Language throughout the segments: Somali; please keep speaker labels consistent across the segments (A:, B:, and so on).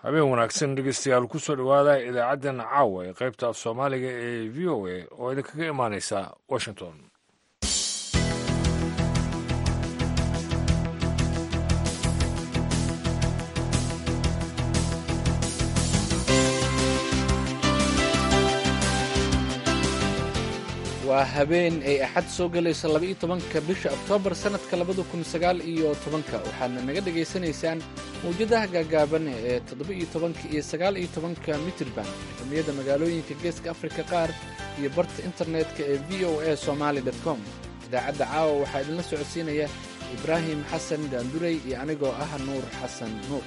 A: habeen wanaagsan dhegeystayaal kusoo dhowaada idaacaddan caawa ee qaybta af soomaaliga ee v o a oo idinkaga imaaneysa washington
B: waa habeen ay axad soo gelayso laba-iyo tobanka bisha oktoobar sannadka labada kun sagaal iyo tobanka waxaadna naga dhegaysanaysaan mawjadaha gaagaaban ee toddoba-iyo tobanka iyo sagaal iyo tobanka mitirban xurmiyadda magaalooyinka geeska afrika qaar iyo barta internetka ee v o a somaali com idaacadda caawa waxaa idinla socodsiinaya ibraahim xasan daandurey iyo anigoo ah nuur xasan nuur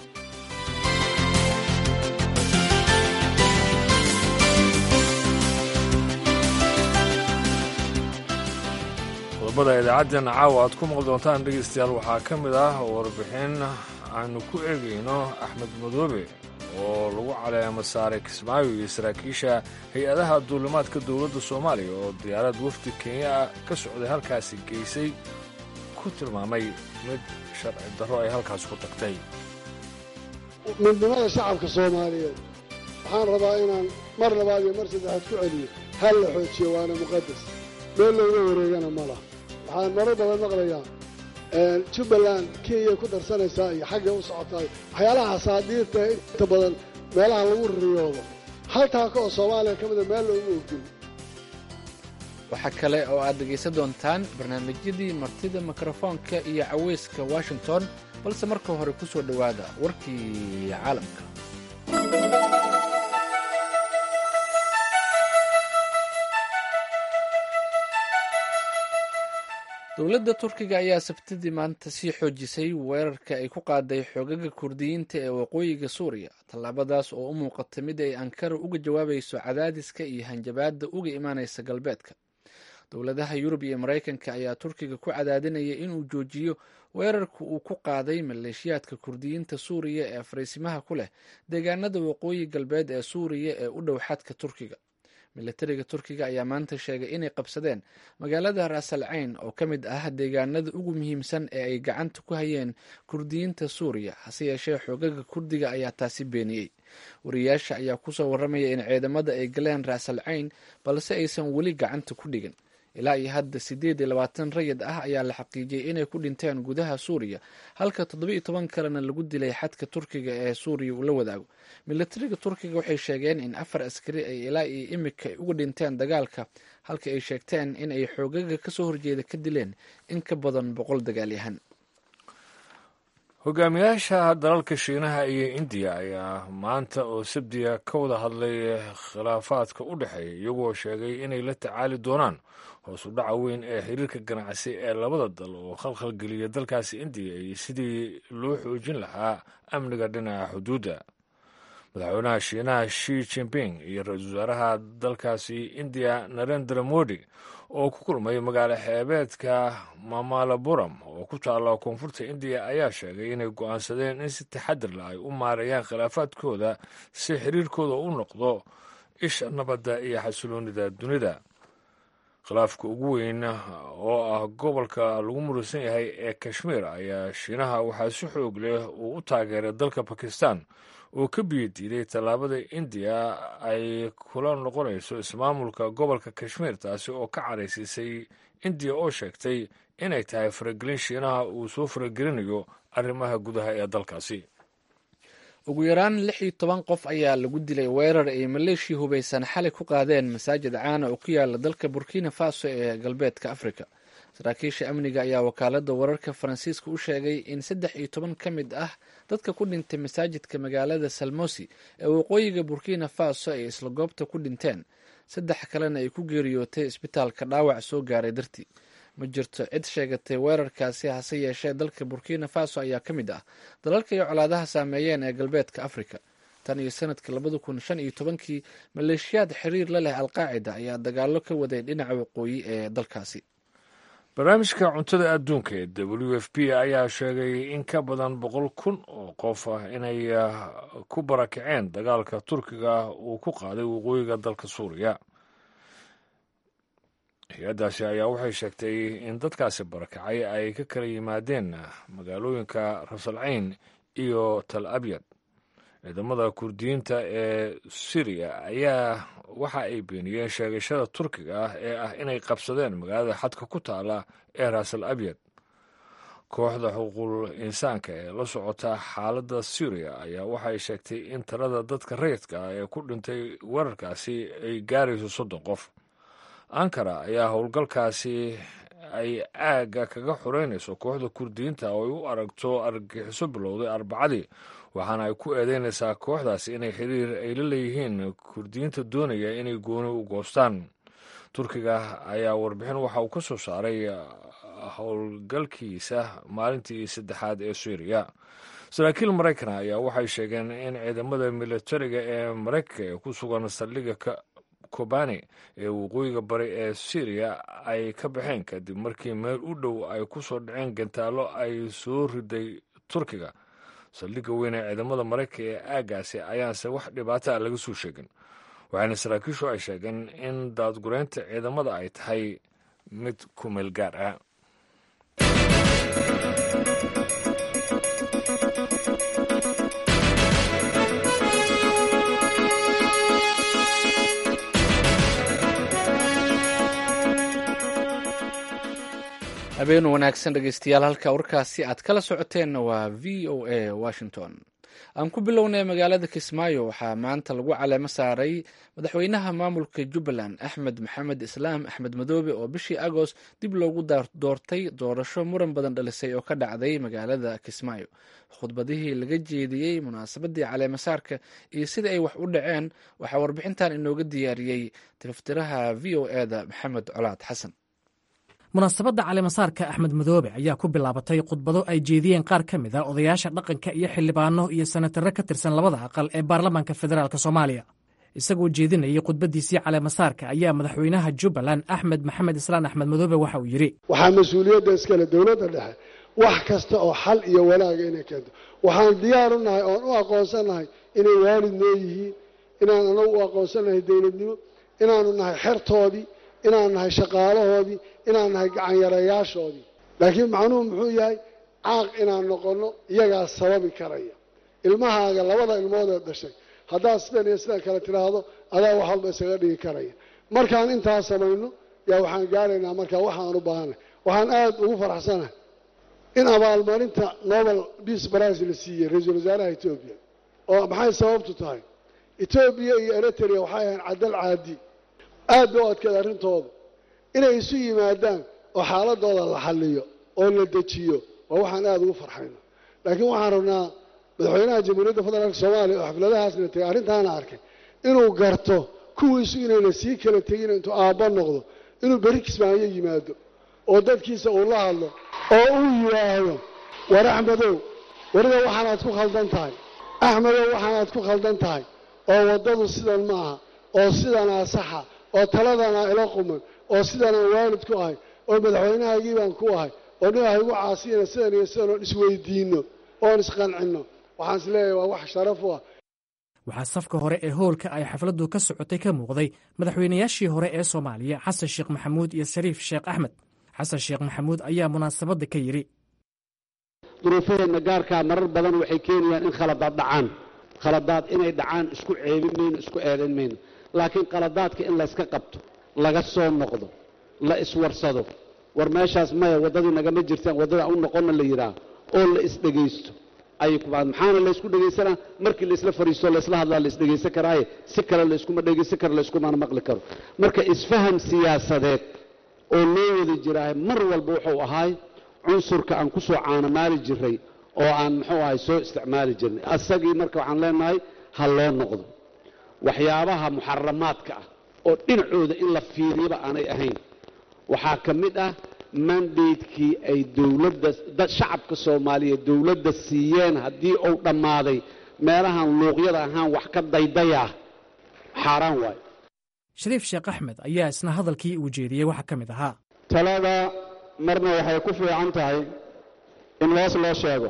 A: qodobada idaacaddan caawa aad ku maqli doontaan dhegeystayaal waxaa ka mid ah warbixin aanu ku eegayno axmed madoobe oo lagu caleemo saaray kismaayo iyo saraakiisha hay-adaha duulimaadka dowladda soomaaliya oo diyaarad wafdi kenya ah ka socday halkaasi geysay ku tilmaamay mid sharci darro ay halkaas ku tagtay
C: midnimada shacabka soomaaliyeed waxaan rabaa inaan mar labaad iyo mar saddexaad ku celiyo hal la xoojiyo waana muqadas meel looga wareegana ma laha waxaan marar badan maqlayaa jubbaland kenya ku darsanaysaa iyo xaggay u socotaay waxyaalaha asaadiirta inta badan meelaha lagu riyoodo haltaaka oo soomaaliya ka mida meel loogu ogin
B: waxaa kale oo aad dhegaysan doontaan barnaamijyadii martida mikrofoonka iyo caweyska washington balse marka hore ku soo dhowaada warkii caalamka dowladda turkiga ayaa sabtidii maanta sii xoojisay weerarka ay ku qaaday xoogaga kurdiyiinta ee waqooyiga suuriya tallaabadaas oo u muuqata mid ay ankara uga jawaabayso cadaadiska iyo hanjabaadda uga imaanaysa galbeedka dowladaha yurub iyo maraykanka ayaa turkiga ku cadaadinaya inuu joojiyo weerarka uu ku qaaday maleeshiyaadka kurdiyiinta suuriya ee fariisimaha ku leh deegaanada waqooyi galbeed ee suuriya ee u dhow xadka turkiga milatariga turkiga ayaa maanta sheegay inay qabsadeen magaalada raasal cayn oo ka mid ah deegaanada ugu muhiimsan ee ay gacanta ku hayeen kurdiyiinta suuriya hase yeeshee xoogaga kurdiga ayaa taasi beeniyey wariyaasha ayaa kusoo warramaya in ciidamada ay galeen raasal cayn balse aysan weli gacanta ku dhigin ilaa iyo hadda siddeed iyo labaatan rayid ah ayaa la xaqiijiyey inay ku dhinteen gudaha suuriya halka toddoba-iyo toban kalena lagu dilay xadka turkiga ee suuriya uu la wadaago milatariga turkiga waxay sheegeen in afar askari ay ilaa iyo imika uga dhinteen dagaalka halka ay sheegteen in ay xoogaga kasoo horjeeda ka dileen in ka badan boqol dagaalyahan
A: hogaamiyaasha dalalka shiinaha iyo indiya ayaa maanta oo sabdiya ka wada hadlay khilaafaadka u dhexeeya iyagoo sheegay inay la tacaali doonaan hoos u dhaca weyn ee xiriirka ganacsi ee labada dal oo khalkhalgeliya dalkaasi indiya iyo sidii loo xoojin lahaa amniga dhinaca xuduudda madaxweynaha shiinaha shi jinping iyo ra-iisul wasaaraha dalkaasi indiya narendra modi oo ku kulmay magaalo xeebeedka mamalaburam oo ku taalla koonfurta indiya ayaa sheegay inay go'aansadeen in si taxadir la ay u maareeyaan khilaafaadkooda si xiriirkooda u noqdo isha nabadda iyo xasiloonida dunida khilaafka ugu weyn oo ah gobolka lagu murusan yahay ee kashmiir ayaa shiinaha waxaa si xoog leh uu u taageeray dalka bakistan oo ka biyo diiday tallaabada indiya ay kula noqonayso ismaamulka gobolka kashmiir taasi oo ka caraysiisay indiya oo sheegtay inay tahay faragelin shiinaha uu soo faragelinayo arrimaha gudaha ee dalkaasi
B: ugu yaraan lix iyo toban qof ayaa lagu dilay weerar ay maleeshiya hubaysan xalay ku qaadeen masaajid caana oo ku yaala dalka burkina faso ee galbeedka afrika saraakiisha amniga ayaa wakaalada wararka faransiiska u sheegay in saddex iyo toban ka mid ah dadka ku dhintay masaajidka magaalada salmosi ee waqooyiga burkina faso ay isla goobta ku dhinteen saddex kalena ay ku geeriyootay isbitaalka dhaawac soo gaaray dartii ma jirto cid sheegatay weerarkaasi hase yeeshee dalka burkina faso ayaa ka mid ah dalalka iyo colaadaha saameeyeen ee galbeedka afrika tan iyo sanadkii labada kun shan iyo tobankii maleeshiyaad xiriir la leh alqaacida ayaa dagaalo ka waday dhinaca waqooyi ee dalkaasi
A: barnaamijka cuntada adduunka ee w f p ayaa sheegay in ka badan boqol kun oo qof ah inay ku barakaceen dagaalka turkiga uu ku qaaday waqooyiga dalka suuriya hay-addaasi ayaa waxay sheegtay in dadkaasi barakacay ay ka kala yimaadeen magaalooyinka rasalcayn iyo tal abyad ciidamada kurdiyiinta ee siriya ayaa waxa ay beeniyeen sheegashada turkiga ah ee ah inay qabsadeen magaalada xadka ku taala ee raasal abyad kooxda xuquuqul insaanka ee la socota xaaladda suuriya ayaa waxay sheegtay in talada dadka rayidka ah ee ku dhintay weerarkaasi ay gaarayso soddon qof ankara ayaa howlgalkaasi ay aagga kaga xoreynayso kooxda kurdiyiinta oo ay u aragto argagixiso bilowday arbacadii waxaana ay ku eedeynaysaa kooxdaasi inay xiriir ay la leeyihiin kurdiyiinta doonaya inay gooni u goostaan turkiga ayaa warbixin waxa uu ka soo saaray howlgalkiisa maalintii saddexaad ee suuriya saraakiil maraykana ayaa waxay sheegeen in ciidamada militariga ee maraykanka ee ku sugan saldhigga kobani ee waqooyiga bari ee syriya ay ka baxeen kadib markii meel u dhow ay ku soo dhaceen gantaallo ay soo riday turkiga saldhigga weyn ee ciidamada maraykanka ee aaggaasi ayaanse wax dhibaata a laga soo sheegin waxaana saraakiishu ay sheegeen in daadgureynta ciidamada ay tahay mid ku meel gaar ah
B: habeen wanaagsan dhegeystayaal halka warkaasi aad kala socoteenna waa v o a washington aan ku bilownay magaalada kismaayo waxaa maanta lagu caleemo saaray madaxweynaha maamulka jubbaland axmed maxamed islaam axmed madoobe oo bishii agost dib loogu doortay doorasho muran badan dhalisay oo ka dhacday magaalada kismaayo khudbadihii laga jeediyey munaasabadii caleemasaarka iyo sida ay wax u dhaceen waxaa warbixintan inooga diyaariyey tiftiraha v o eda maxamed colaad xasan
D: munaasabadda caleemasaarka axmed madoobe ayaa ku bilaabatay khudbado ay jeediyeen qaar ka mid a odayaasha dhaqanka iyo xildhibaano iyo sanatarro ka tirsan labada aqal ee baarlamaanka federaalk soomaaliya isagoo jeedinayay khudbaddiisii caleemasaarka ayaa madaxweynaha jubbaland axmed maxamed islaan axmed madoobe waxa uu yidhi
C: waxaa mas-uuliyadda iskale dowladda dhexe wax kasta oo xal iyo wanaaga inay keento waxaan diyaar u nahay oon u aqoonsannahay inay waalid noo yihiin inaan anagu u aqoonsannahay dowladnimo inaanu nahay xertoodii inaan nahay shaqaalahoodii inaan nahay gacanyarayaashoodii laakiin macnuhu muxuu yahay caaq inaan noqonno iyagaa sababi karaya ilmahaaga labada ilmoodee dhashay haddaad sidan iyo sidan kale tidhaahdo adaa wax walba isaga dhigi karaya markaan intaa samayno yaa waxaan gaaraynaa markaa waxaan u baahanay waxaan aada ugu faraxsanahay in abaalmarinta nobel peace prize la siiyey ra-iisul wasaaraha etoobiya oo maxay sababtu tahay etoobiya iyo eritrea waxay ahayn cadal caadi aad bay u adkeed arrintooda inay isu yimaadaan oo xaaladooda la xalliyo oo la dejiyo waa waxaan aada ugu farxayno laakiin waxaan rabnaa madaxweynaha jamhuuriyadda federaalk soomaaliya oo xafladahaasna tegay arrintaana arkay inuu garto kuwiisu inayna sii kala tegin intuu aabba noqdo inuu beri kismaayo yimaado oo dadkiisa uu la hadlo oo uu yidhaahdo war axmedow weliba waxaanaad ku khaldan tahay axmedow waxaanaad ku khaldan tahay oo waddadu sidan maaha oo sidanaa saxa oo taladanaa ila quman oo sidanaan waalid ku ahay oo madaxweynahaygii baan ku ahay oo nin haygu caasiyana sidan iyo sidan oon isweydiinno oon isqancinno waxaan is leeyahay waa wax sharaf u ah
D: waxaa safka hore ee hoolka ay xafladdu ka socotay ka muuqday madaxweynayaashii hore ee soomaaliya xasan sheekh maxamuud iyo shariif sheekh axmed xasan sheekh maxamuud ayaa munaasabadda ka yidhi
E: duruufaheenna gaarkaa marar badan waxay keenayaan in khaladaad dhacaan khaladaad inay dhacaan isku ceebin mayno isku eedayn mayno laakiin qaladaadka in layska qabto laga soo noqdo la iswarsado war meeshaas maya waddadii nagama jirtaan waddada u noqonna la yidhaah oo la isdhegaysto ayay ku maxaana laysku dhegaysanaa markii laisla fariisto laysla hadlaa la isdhegaysan karaaye si kale layskuma dhegaysan karo layskumana maqli karo marka isfaham siyaasadeed oo loo wada jiraahay mar walba wuxuu ahaay cunsurka aan ku soo caanamaali jiray oo aan muxuu ahay soo isticmaali jirnay asagii marka waxaan leenahay ha loo noqdo waxyaabaha muxaramaadka ah oo dhinacooda in la fiiriyaba aanay ahayn waxaa ka mid ah mandatekii ay dowladda shacabka soomaaliyeed dowladda siiyeen haddii uu dhammaaday meelahan luuqyada ahaan wax ka daydayaa xaaraan waayo
D: shariif sheekh axmed ayaa isna hadalkii uu jeediyey waxaa ka mid ahaa
E: talada marna waxay ku fiican tahay in hoos loo sheego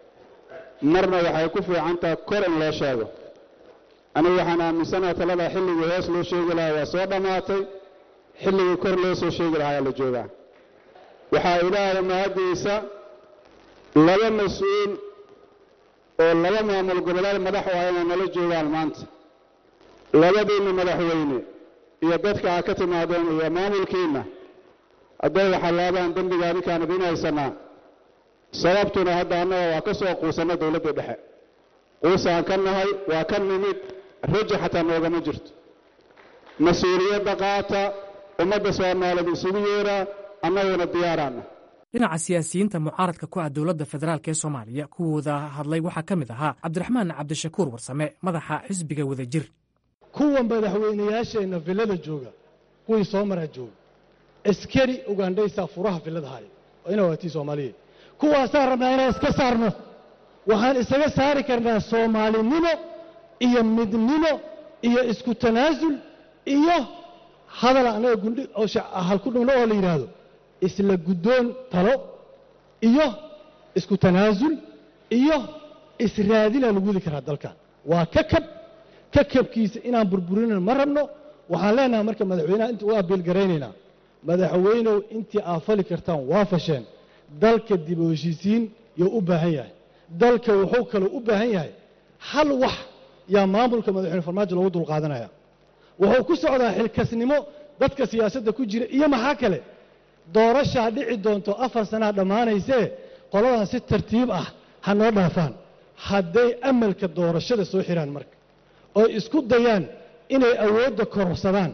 E: marna waxay ku fiican tahay kor in loo sheego anigu waxaan aaminsanaha talada xilligii hoos loo sheegi lahaa waa soo dhammaatay xilligii kor loo soo sheegi lahaa ayaa la joogaa waxaa ilaahay mahaddiisa laba mas-uul oo laba maamul goboleed madax u ah inay nala joogaan maanta labadiinna madaxweyne iyo dadka aad ka timaadeen iyo maamulkiinna hadday waxalaabaan dembiga adinkaan idiin haysanaa sababtuna hadda annaga waa ka soo quusanna dowladda dhexe quusaan ka nahay waa ka nimid raja xataa noogama jirto mas-uuliyadda qaata ummadda soomaaliyeed isugu yeeraa annaguna diyaaraana
D: dhinaca siyaasiyiinta mucaaradka ku ah dowladda federaalk ee soomaaliya kuwooda hadlay waxaa ka mid ahaa cabdiraxmaan cabdishakuur warsame madaxa xisbiga wadajir
F: kuwa madaxweynayaasheenna villada jooga kuwii soo maraa jooga askari ugandhaysaa furaha villada haya oo ina waatii soomaaliyeed kuwaasaan rabnaa inaan iska saarno waxaan isaga saari karnaa soomaalinimo iyo midnimo iyo isku tanaasul iyo hadal annaga gundhi oo halku dhumno oo la yidhaahdo isla guddoon talo iyo isku tanaasul iyo israadinaa lagu wadi karaa dalkan waa kakab kakabkiisa inaan burburinin ma rabno waxaan leenahay marka madaxweynaha inta u abiilgaraynaynaa madaxweynow intii aad fali kartaan waa fasheen dalka dib u heshiisiin yuu u baahan yahay dalka wuxuu kaloo u baahan yahay hal wax yaa maamulka madaxweyne farmaajo loogu dulqaadanaya wuxuu ku socdaa xilkasnimo dadka siyaasadda ku jira iyo maxaa kale doorashaa dhici doonto afar sanaa dhammaanaysee qoladan si tartiib ah ha noo dhaafaan hadday amalka doorashada soo xidhaan marka oy isku dayaan inay awoodda kororsadaan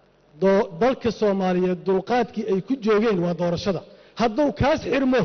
F: dalka soomaaliyeed dulqaadkii ay ku joogeen waa doorashada hadduu kaas xidhmo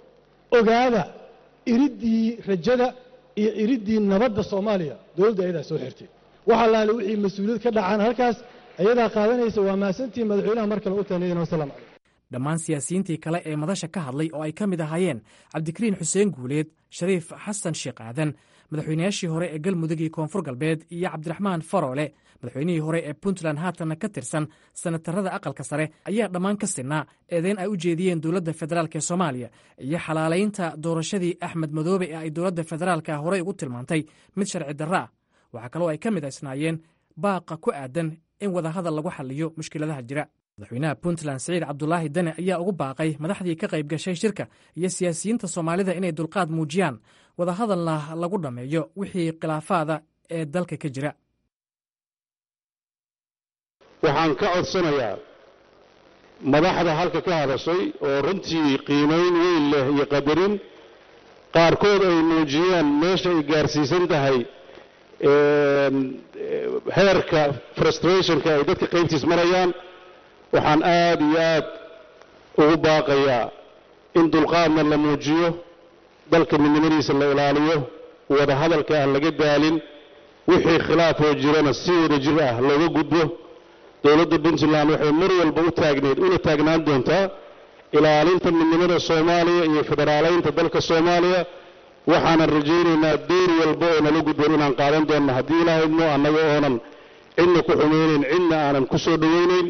F: ogaada iriddii rajada iyo iriddii nabadda soomaaliya dowladda ayadaa soo xirtay waxa laale wixii mas-uuliyad ka dhacaan halkaas ayadaa qaadanaysa waa mahadsantii madaxweynaha mar kale u taaniyadin wasalam calaykum
D: dhammaan siyaasiyiintii kale ee madasha ka hadlay oo ay ka mid ahaayeen cabdikariin xuseen guuleed shariif xasan sheekh aadan madaxweynayaashii hore ee galmudug iyo koonfur galbeed iyo cabdiraxmaan faroole madaxweynihii hore ee puntland haatanna ka tirsan sanatarada aqalka sare ayaa dhammaan ka sinaa eedeyn ay u jeediyeen dowladda federaalk ee soomaaliya iyo xalaalaynta doorashadii axmed madoobe ee ay dowladda federaalka horey ugu tilmaantay mid sharci darro ah waxaa kaloo ay ka mid aysnaayeen baaqa ku aadan in wadahadal lagu xaliyo mushkiladaha jira madaxweynaha puntland siciid cabdulaahi dane ayaa ugu baaqay madaxdii ka qayb gashay shirka iyo siyaasiyiinta soomaalida inay dulqaad muujiyaan wadahadalna lagu dhammeeyo wixii khilaafaada ee dalka ka jira
E: waxaan ka codsanayaa madaxda halka ka hadashay oo runtii qiimayn weyn leh iyo qadarin qaarkood ay muujiyeen meesha ay gaarsiisan tahay heerka frustrationka ay dadka qaybtiis marayaan waxaan aad iyo aad ugu baaqayaa in dulqaadna la muujiyo dalka midnimadiisa la ilaaliyo wada hadalka aan laga daalin wixii khilaafoo jirana si wada jir ah looga gudbo dowladda puntland waxay mar walba u taagneed una taagnaan doontaa ilaalinta midnimada soomaaliya iyo federaalaynta dalka soomaaliya waxaanan rajaynaynaa door walba oo nala gudboon inaan qaadan doonno haddii ilahaydno annaga oonan cidna ku xumaynayn cidna aanan ku soo dhowaynayn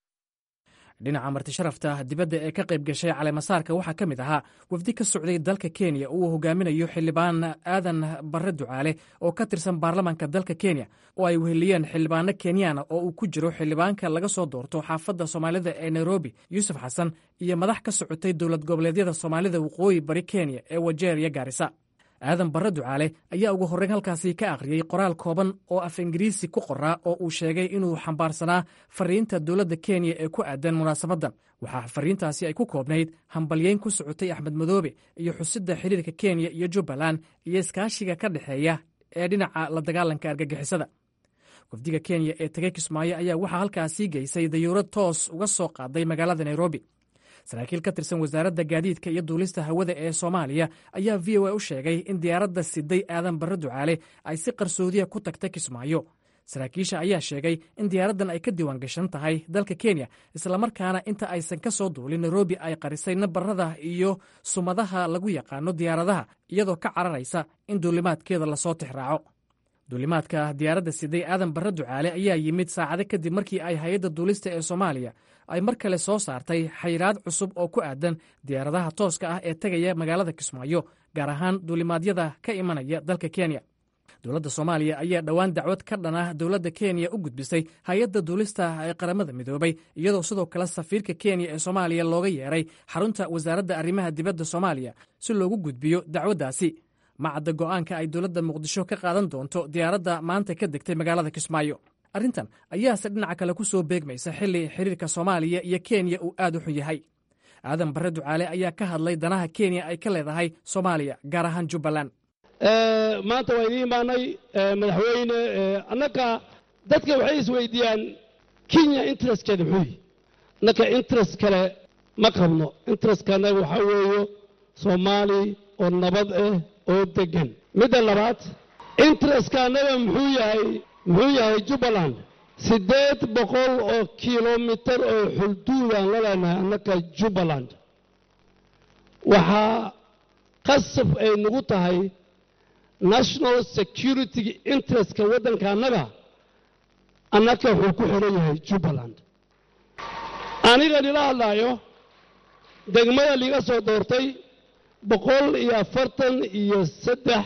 D: dhinaca marti sharafta dibadda ee ka qayb gashay caleemasaarka waxaa ka mid ahaa wafdi ka socday dalka kenya uu hogaaminayo xildhibaan aadan barre ducaale oo ka tirsan baarlamaanka dalka kenya oo ay weheliyeen xildhibaano kenyaana oo uu ku jiro xildhibaanka laga soo doorto xaafadda soomaalida ee nairobi yuusuf xasan iyo madax ka socotay dowlad goboleedyada soomaalida waqooyi bari kenya ee wajeer iyo gaarisa aadan barre ducaale ayaa ugu horreyn halkaasi ka akhriyey qoraal kooban oo af ingiriisi ku qoraa oo uu sheegay inuu xambaarsanaa fariinta dowladda kenya ee ku aadan munaasabaddan waxaa fariintaasi ay ku koobnayd hambalyeyn ku socotay axmed madoobe iyo xusidda xiriirka kenya iyo jubbaland iyo iskaashiga ka dhexeeya ee dhinaca la dagaalanka argagixisada wafdiga kenya ee tegay kismaayo ayaa waxaa halkaasii geysay dayuurad toos uga soo qaaday magaalada nairobi saraakiil ka tirsan wasaaradda gaadiidka iyo duulista hawada ee soomaaliya ayaa v o a u sheegay in diyaaradda siday aadan barre ducaale ay si qarsoodiya ku tagtay kismaayo saraakiisha ayaa sheegay in diyaaraddan ay ka diiwaan gashan tahay dalka kenya islamarkaana inta aysan ka soo duulin nairobi ay qarisay nabarada iyo sumadaha lagu yaqaano diyaaradaha iyadoo ka cararaysa in duulimaadkeeda lasoo tixraaco duulimaadka diyaaradda siday aadan barre ducaale ayaa yimid saacado kadib markii ay hay-adda duulista ee soomaaliya ay mar kale soo saartay xayiraad cusub oo ku aadan diyaaradaha tooska ah ee tegaya magaalada kismaayo gaar ahaan duulimaadyada ka imanaya dalka kenya dowladda soomaaliya ayaa dhowaan dacwad ka dhan ah dowladda kenya u gudbisay hay-adda duulista ee qaramada midoobay iyadoo sidoo kale safiirka kenya ee soomaaliya looga yeeray xarunta wasaaradda arrimaha dibadda soomaaliya si loogu gudbiyo dacwaddaasi ma cadda go'aanka ay dowladda muqdisho ka qaadan doonto diyaaradda maanta ka degtay magaalada kismaayo arrintan ayaase dhinaca kale ku soo beegmaysa xilli xiriirka soomaaliya iyo kenya uu aad u xun yahay aadan barre ducaale ayaa ka hadlay danaha kenya ay ka leedahay soomaaliya gaar ahaan jubbaland
E: maanta waa idiin imaanay madaxweyne annaka dadka waxay isweydiiyaan kenya interestkeeda muxuu yihi annaka interest kale ma qabno interestka annaga waxaa weeyo soomaali oo nabad ah oo deggan midda labaad interestka annaga muxuu yahay muxuu yahay jubbaland siddeed boqol oo kilomitar oo xulduudaan la leenahay annaka jubbaland waxaa qasab ay nagu tahay national security interestka waddanka annaga annaka wuxuu ku xihan yahay jubbaland aniga nila hadlaayo degmada liga soo doortay boqol iyo afartan iyo saddex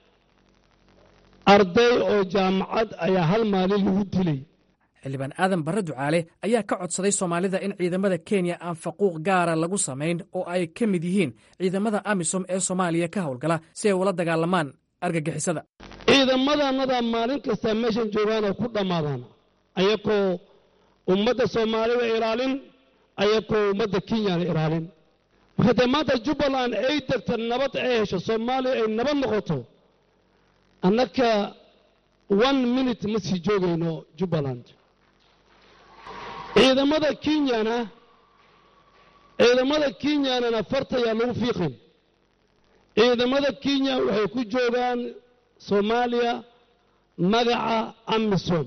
E: arday oo jaamacad ayaa hal maalin lagu dilay
D: xildhibaan aadan barre ducaale ayaa ka codsaday soomaalida in ciidamada kenya aan faquuq gaara lagu samayn oo ay ka mid yihiin ciidamada amisom ee soomaaliya ka howlgala si ay ula dagaalamaan argagixisada
E: ciidamadannada maalin kasta meeshan joogaana ku dhammaadaan ayakoo ummadda soomaalida ilaalin ayakoo ummadda kenyana ilaalin marka dee maanta jubbaland ay degta nabad ay hesho soomaaliya ay nabad noqoto annaka one minute ma sii joogayno jubbaland ciidamada kenyana ciidamada kenyanana fartayaa lagu fiiqin ciidamada kenya waxay ku joogaan soomaaliya magaca amisom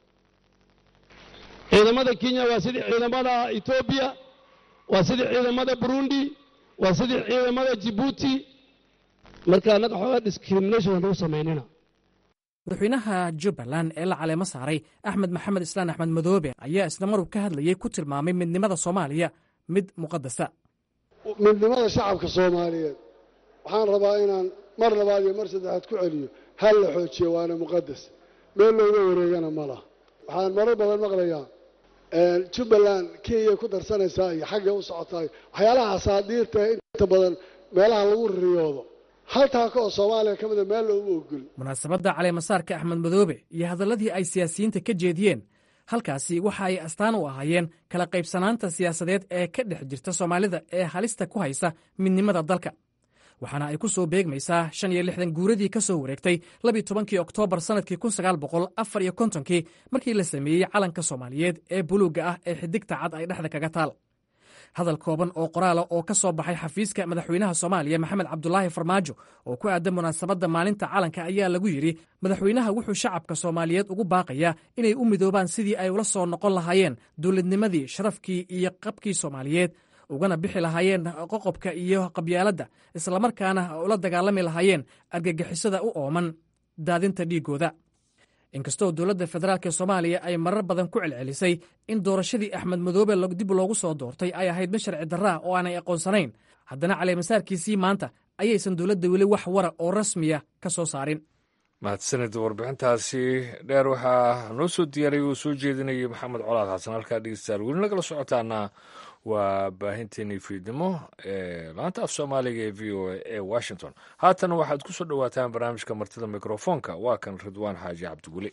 E: ciidamada kenya waa sidii ciidamada etoobiya waa sidii ciidamada burundi waa sidii ciidamada jibuuti marka annaga xoogaa discrimination lagu samaynina
D: madaxweynaha jubbaland ee la caleemo saaray axmed maxamed islaan axmed madoobe ayaa isla maruu ka hadlayey ku tilmaamay midnimada soomaaliya mid muqadasa
C: midnimada shacabka soomaaliyeed waxaan rabaa inaan mar labaad iyo mar saddexaad ku celiyo hal la xoojiyo waana muqadas meel looga wareegana ma laha waxaan marar badan maqlayaa jubbaland kenyay ku darsanaysaa iyo xaggay u socotaay waxyaalaha asaadiirta inta badan meelaha lagu riyoodo haltaaka oo soomaaliya ka mida meel looma ogol
D: munaasabadda caleemasaarka axmed madoobe iyo hadalladii ay siyaasiyiinta ka jeediyeen halkaasi waxa ay astaan u ahaayeen kala qaybsanaanta siyaasadeed ee ka dhex jirta soomaalida ee halista ku haysa midnimada dalka waxaana ay ku soo beegmaysaa shan iyo lixdan guuradii ka soo wareegtay labiyo tobankii oktoobar sannadkii kun sagaal boqol afar iyo kontonkii markii la sameeyey calanka soomaaliyeed ee buluugga ah ee xidigta cad ay dhexda kaga taal hadal kooban oo qoraala oo ka soo baxay xafiiska madaxweynaha soomaaliya maxamed cabdulaahi farmaajo oo ku aadan munaasabadda maalinta calanka ayaa lagu yidhi madaxweynaha wuxuu shacabka soomaaliyeed ugu baaqayaa inay u midoobaan sidii ay ula soo noqon lahaayeen dowladnimadii sharafkii iyo qabkii soomaaliyeed ugana bixi lahaayeen qoqobka iyo qabyaaladda islamarkaana ula dagaalami lahaayeen argagixisada u ooman daadinta dhiiggooda inkastoo dowladda federaalk soomaaliya ay marar badan ku celcelisay in doorashadii axmed madoobe dib loogu soo doortay ay ahayd mid sharci darraa oo aanay aqoonsanayn haddana caleemasaarkiisii maanta ayaysan dowladda weli wax wara oo rasmiya ka soo saarin
A: mahadsanid warbixintaasi dheer waxaa noo soo diyaariyay uu soo jeedinayay maxamed colaad xasan halkaa dhegeystayaal weli nagala socotaana waa baahinteenii fiidnimo ee laanta af soomaaliga ee v o a ee washington haatana waxaad ku soo dhowaataan barnaamijka martida mikrofoonka waa kan ridwaan xaaji cabdiguli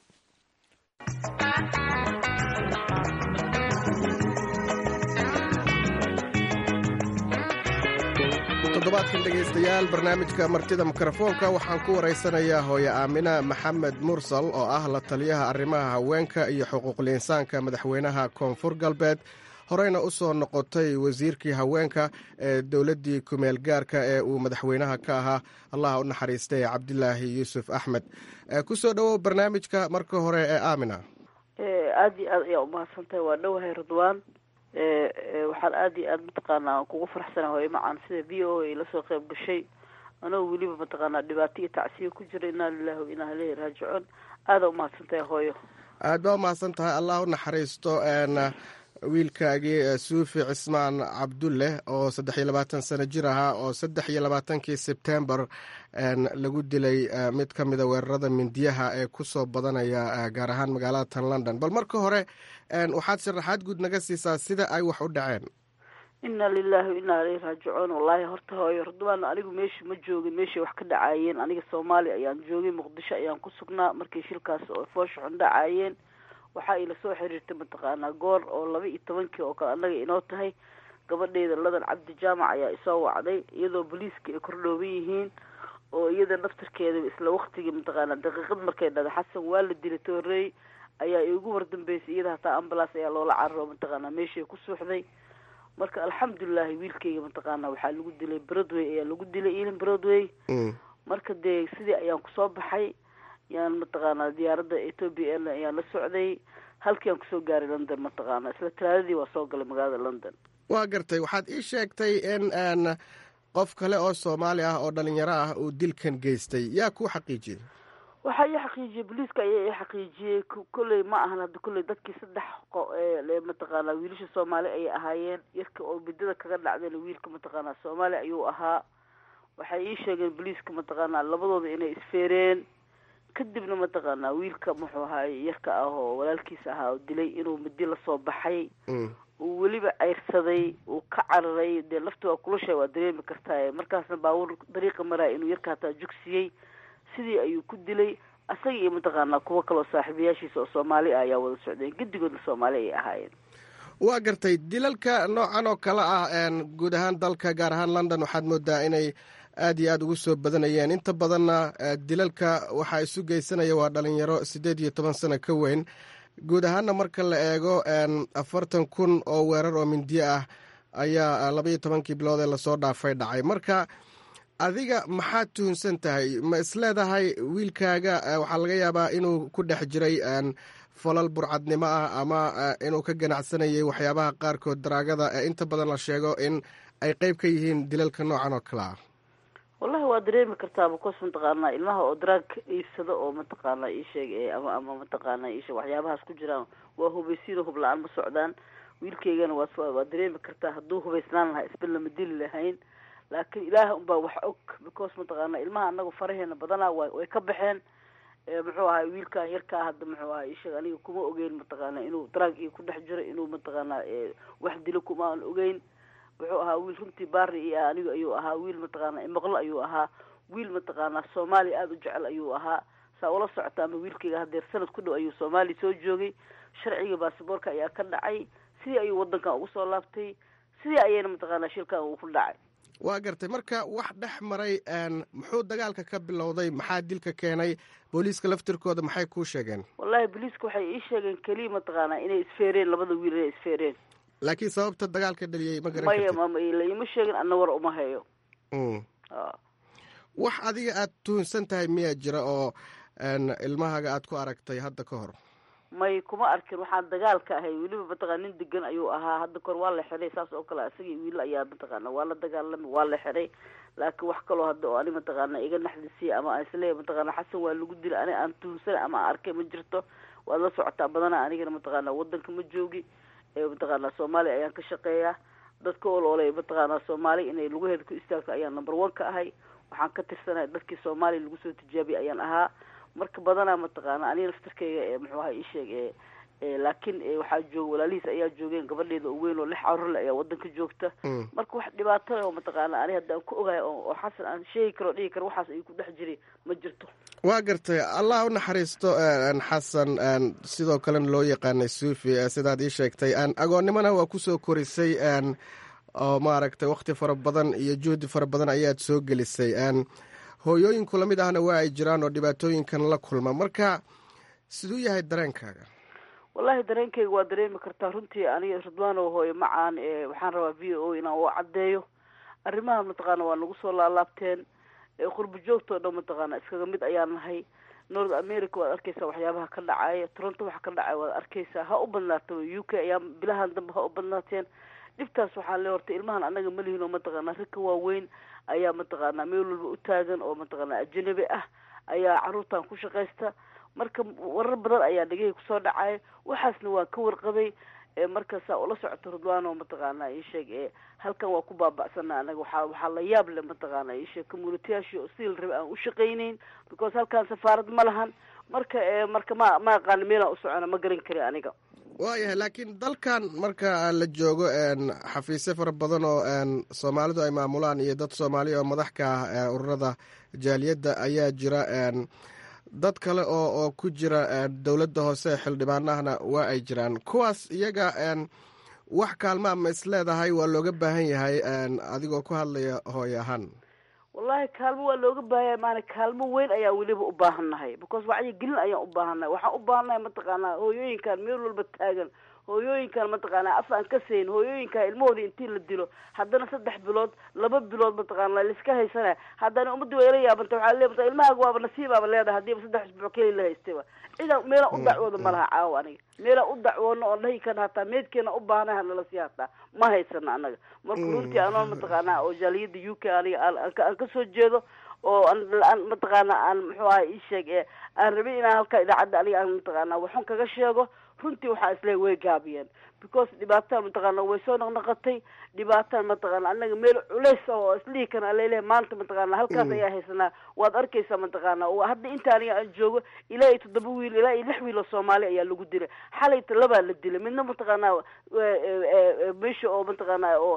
G: toddobaadkan dhegaystayaal barnaamijka martida mikrofoonka waxaan ku waraysanayaa hooye aamina maxamed mursal oo ah la taliyaha arrimaha haweenka iyo xuquuqul insaanka madaxweynaha koonfur galbeed horeyna u soo noqotay wasiirkii haweenka ee dowladdii kumeel gaarka ee uu madaxweynaha ka ahaa allaha u naxariistay cabdilaahi yuusuf axmed ku soo dhowow barnaamijka marka hore ee aamina
H: aada iyo aad ayaa umahadsantahay waa dhowahay ridwaan waxaan aada iyo aada mataqaanaa kugu faraxsana hooye macaan sida v o a lasoo qeyb gashay anoo weliba mataqaanaa dhibaato iyo tacsiya ku jira inaa lilahi wa inaa ileyhi raajicuun aada umahadsantahay hooyo
G: aad baa umahadsan tahay allah u naxariisto wiilkaagii suufi cismaan cabdulle oo saddex iyo labaatan sano jir ahaa oo saddex iyo labaatankii sebtembar lagu dilay mid ka mida weerarada mindiyaha ee kusoo badanaya gaar ahaan magaalada tan london bal marka hore waxaad sharaxaad guud naga siisaa sida ay wax u dhaceen
H: inna lilahi wa inna aleyhi raajicuun wallahi horta hooyo ridwaan anigu meesha ma joogin meeshay wax ka dhacaayeen aniga soomaaliya ayaan joogay muqdisho ayaan ku sugnaa markay shilkaas oo foosha xun dhacaayeen waxaa ila soo xiriirtay mataqaanaa goor oo laba iyo tobankii oo kale annaga inoo tahay gabadheyda ladan cabdi jaamac ayaa isoo wacday iyadoo booliiska ay kordhooban yihiin oo iyada naftarkeeda isla waktigii mataqaanaa daqiiqad markay dhada xasan waa la dilay toorey ayaa igu wardambeysay iyada hataa ambulance ayaa loola cararo mataqaanaa meeshay ku suuxday marka alxamdulilahi wiilkayga mataqaana waxaa lagu dilay broadway ayaa lagu dilay ilin broadway marka dee sidii ayaan kusoo baxay yaan mataqaanaa diyaaradda ethoopia airline ayaan la socday halkii aan kusoo gaaray london mataqaana isla talaadadii waa soo galay magaalada london
G: waa gartay waxaad ii sheegtay in aan qof kale oo soomaali ah oo dhalinyaro ah uu dilkan geystay yaa kuu xaqiijiyey
H: waxaa ii xaqiijiyey booliiska ayaa ii xaqiijiyey kolley ma ahan hadda kolley dadkii saddex qo mataqaanaa wiilasha soomaali ayay ahaayeen yarka oo midada kaga dhacdayna wiilka mataqaanaa soomaali ayuu ahaa waxay ii sheegeen booliiska mataqaanaa labadooda inay isfeereen kadibna mataqaanaa wiilka muxuu ahaay yarka ah oo walaalkiisa ahaa oo dilay inuu midi lasoo baxay uu weliba ceyrsaday uu ka cararay dee lafti waa kulasha waa dareemi kartaa markaasna baabuur dariiqa maraya inuu yarka hataa jugsiyey sidii ayuu ku dilay asaga iyo mataqaanaa kuwo kaloo saaxiibayaashiisa oo soomaali ah ayaa wada socdeen gedigoodna soomaali ay ahaayeen
G: waa gartay dilalka noocan oo kale ah guud ahaan dalka gaar ahaan london waxaad moodaa inay aad iyo aada ugu soo badanayeen inta badanna dilalka waxaa isu geysanaya waa dhalinyaro siddeed iyo toban sano ka weyn guud ahaanna marka la eego afartan kun oo weerar oo mindiyo ah ayaa labaiyo tobankii bilood ee lasoo dhaafay dhacay marka adiga maxaad tuhunsan tahay ma isleedahay wiilkaaga waxaa laga yaabaa inuu ku dhex jiray falal burcadnimo ah ama inuu ka ganacsanayay waxyaabaha qaarkood daraagada ee inta badan la sheego in ay qeyb ka yihiin dilalka noocan oo kale ah
H: wallahi waa dareemi kartaa bacos mataqaanaa ilmaha oo daraag iibsado oo mataqaanaa iisheeg ama ama mataqaana iisheeg waxyaabahaas ku jiraan waa hubaysiino hub la-aan ma socdaan wiilkaygana waa waa dareemi kartaa hadduu hubaysnaan lahaa isba lama dili lahayn laakiin ilaah unbaa wax og because mataqaana ilmaha anagu faraheena badanaa wa way ka baxeen muxuu ahay wiilkan yarkaa hadda muxuu ahay isheeg aniga kuma ogeyn mataqaana inuu daraag iyo ku dhex jiro inuu mataqaanaa wax dilo kuma aan ogeyn wuxuu ahaa wiil runtii baari iyo anigu ayuu ahaa wiil mataqaanaa imoqlo ayuu ahaa wiil mataqaanaa soomaaliya aada u jecel ayuu ahaa saa ula socota ama wiilkayga hadeer sanad ku dhow ayuu soomaaliya soo joogay sharciga baasaboorka ayaa ka dhacay sidii ayuu wadankan ugu soo laabtay sidii ayayna mataqaanaa shilkan uu ku dhacay
G: waa gartay marka wax dhex maray muxuu dagaalka ka bilowday maxaa dilka keenay booliiska laftirkooda maxay kuu sheegeen
H: wallahi booliiska waxay ii sheegeen keliya mataqaanaa inay isfeereen labada wiil inay isfeereen
G: laakiin sababta dagaalka dhaliyey ma garan
H: maya
G: kartid
H: laima sheegin ana war uma hayo
G: wax adiga aad tuhunsan tahay miyaa jira oo ilmahaaga aad ku aragtay hadda ka hor
H: may kuma arkin waxaan dagaalka ahay weliba mataqana nin degan ayuu ahaa hadda kahor waa la xiray saas oo kale isagii wiil ayaa mataqaana waa la dagaalamay waa la xiray laakiin wax kaloo hadda oo ani mataqaana iga naxdisiya ama aan isleeyahay mataqaana xasan waa lagu dilay ani aan tuhunsan ama aan arkay ma jirto waad la socotaa badanaa anigana mataqaana wadanka ma joogi mataqaana soomaaliya ayaan ka shaqeeyaa dadka oloolay mataqaana soomaali inay lugaheeda ku istaagto ayaan number one ka ahay waxaan ka tirsanahay dadkii soomaaliya lagu soo tijaabiyay ayaan ahaa marka badanaa mataqaana aniga laftarkeyga ee muxuu aha isheeg e laakiin waxaa jooga walaalihiis ayaa joogeen gabadheeda oo weyn oo lix carurle ayaa wadanka joogta marka wax dhibaato leh oo mataqaana ani hadda aan ku ogahay oo xasan aan sheegi karo o dhigi karo waxaas ayuu ku dhex jiray ma jirto
G: waa gartay allah u naxariisto xasan sidoo kalena loo yaqaanay suufi sidaad ii sheegtay agoonnimona waa kusoo korisay oo maaragtay wakti fara badan iyo juhdi fara badan ayaad soo gelisay hooyooyinku lamid ahna waa ay jiraan oo dhibaatooyinkan la kulma marka siduu yahay dareenkaaga
H: wallahi dareenkayga waa dareemi kartaa runtii aniga ridwaano hooyo macaan waxaan rabaa v o inaan u caddeeyo arrimaha mataqaana waa nagu soo laalaabteen qurbo joogtoo dhan mataqaana iskaga mid ayaan nahay north america waad arkeysaa waxyaabaha ka dhacaya toronto waxa ka dhacaya waad arkeysaa ha u badnaata u k ayaa bilahan dambe ha u badnaateen dhibtaas waxaa le horta ilmahan anaga ma lihin oo mataqaana ragka waaweyn ayaa mataqaanaa meel walba u taagan oo mataqaana ajanabi ah ayaa caruurtan ku shaqaysta marka warar badan ayaa dhegahii kusoo dhacaya waxaasna waan ka warqabay markaasaa ula socoto ridwaano mataqaana isheeg e halkan waa ku baaba'sana anaga waxaa waxaa la yaab leh mataqaana isheeg communityaashii oo sidii la rabay aan u shaqayneyn because halkan safaarad ma lahan marka marka ma ma aqaana meelaan u socona ma garan kari aniga
G: waayahay laakiin dalkan marka la joogo xafiisyo fara badan oo soomaalidu ay maamulaan iyo dad soomaaliya oo madax ka ah ururada jaaliyadda ayaa jira dad kale oo oo ku jira dowladda hoose xildhibaanahana waa ay jiraan kuwaas iyaga wax kaalmaa ma is leedahay waa looga baahan yahay adigoo ku hadlaya hooy ahaan
H: wallahi kaalmo waa looga baahanya maana kaalmo weyn ayaa weliba u baahannahay because wacyi gelin ayaan u baahannahay waxaan u baahannahay mataqaanaa hooyooyinkan meel walba taagan hooyooyinkan mataqaanaa af aan ka sayn hooyooyinkan ilmahooda intii la dilo haddana saddex bilood laba bilood mataqaana laiska haysanaya haddana ummadii waa ila yaabanta waxaa le mata ilmahaaga waaba nasiibaaba leedahay hadiiba saddex isbuuc keli la haystayba cidan meelaan u dacwooda ma laha caawa aniga meelaan u dacwoono oon dhahi kan hataa meedkeena u baahnay hanala sii hataa ma haysana anaga marka runtii anoon mataqaanaa oo jaaliyada u k aniga aan kasoo jeedo oo aan mataqaana aan muxuu aha ii sheeg ee aan rabin inaan halkaa idaacadda aniga aan mataqaana waxun kaga sheego runtii waxaa isleey way gaabiyeen because dhibaataan mataqaana way soo naqnaqatay dhibaataan mataqaana anaga meel culays ah oo islihi kan alaleeyahay maanta mataqaana halkaas ayaa haysanaa waad arkaysaa mataqaana hadda inta aniga aan joogo ilaa iyo toddoba wiil ilaa iyo lix wiil oo soomaali ayaa lagu dilay xalayta labaa la dilay midna mataqaana meesha oo mataqaana oo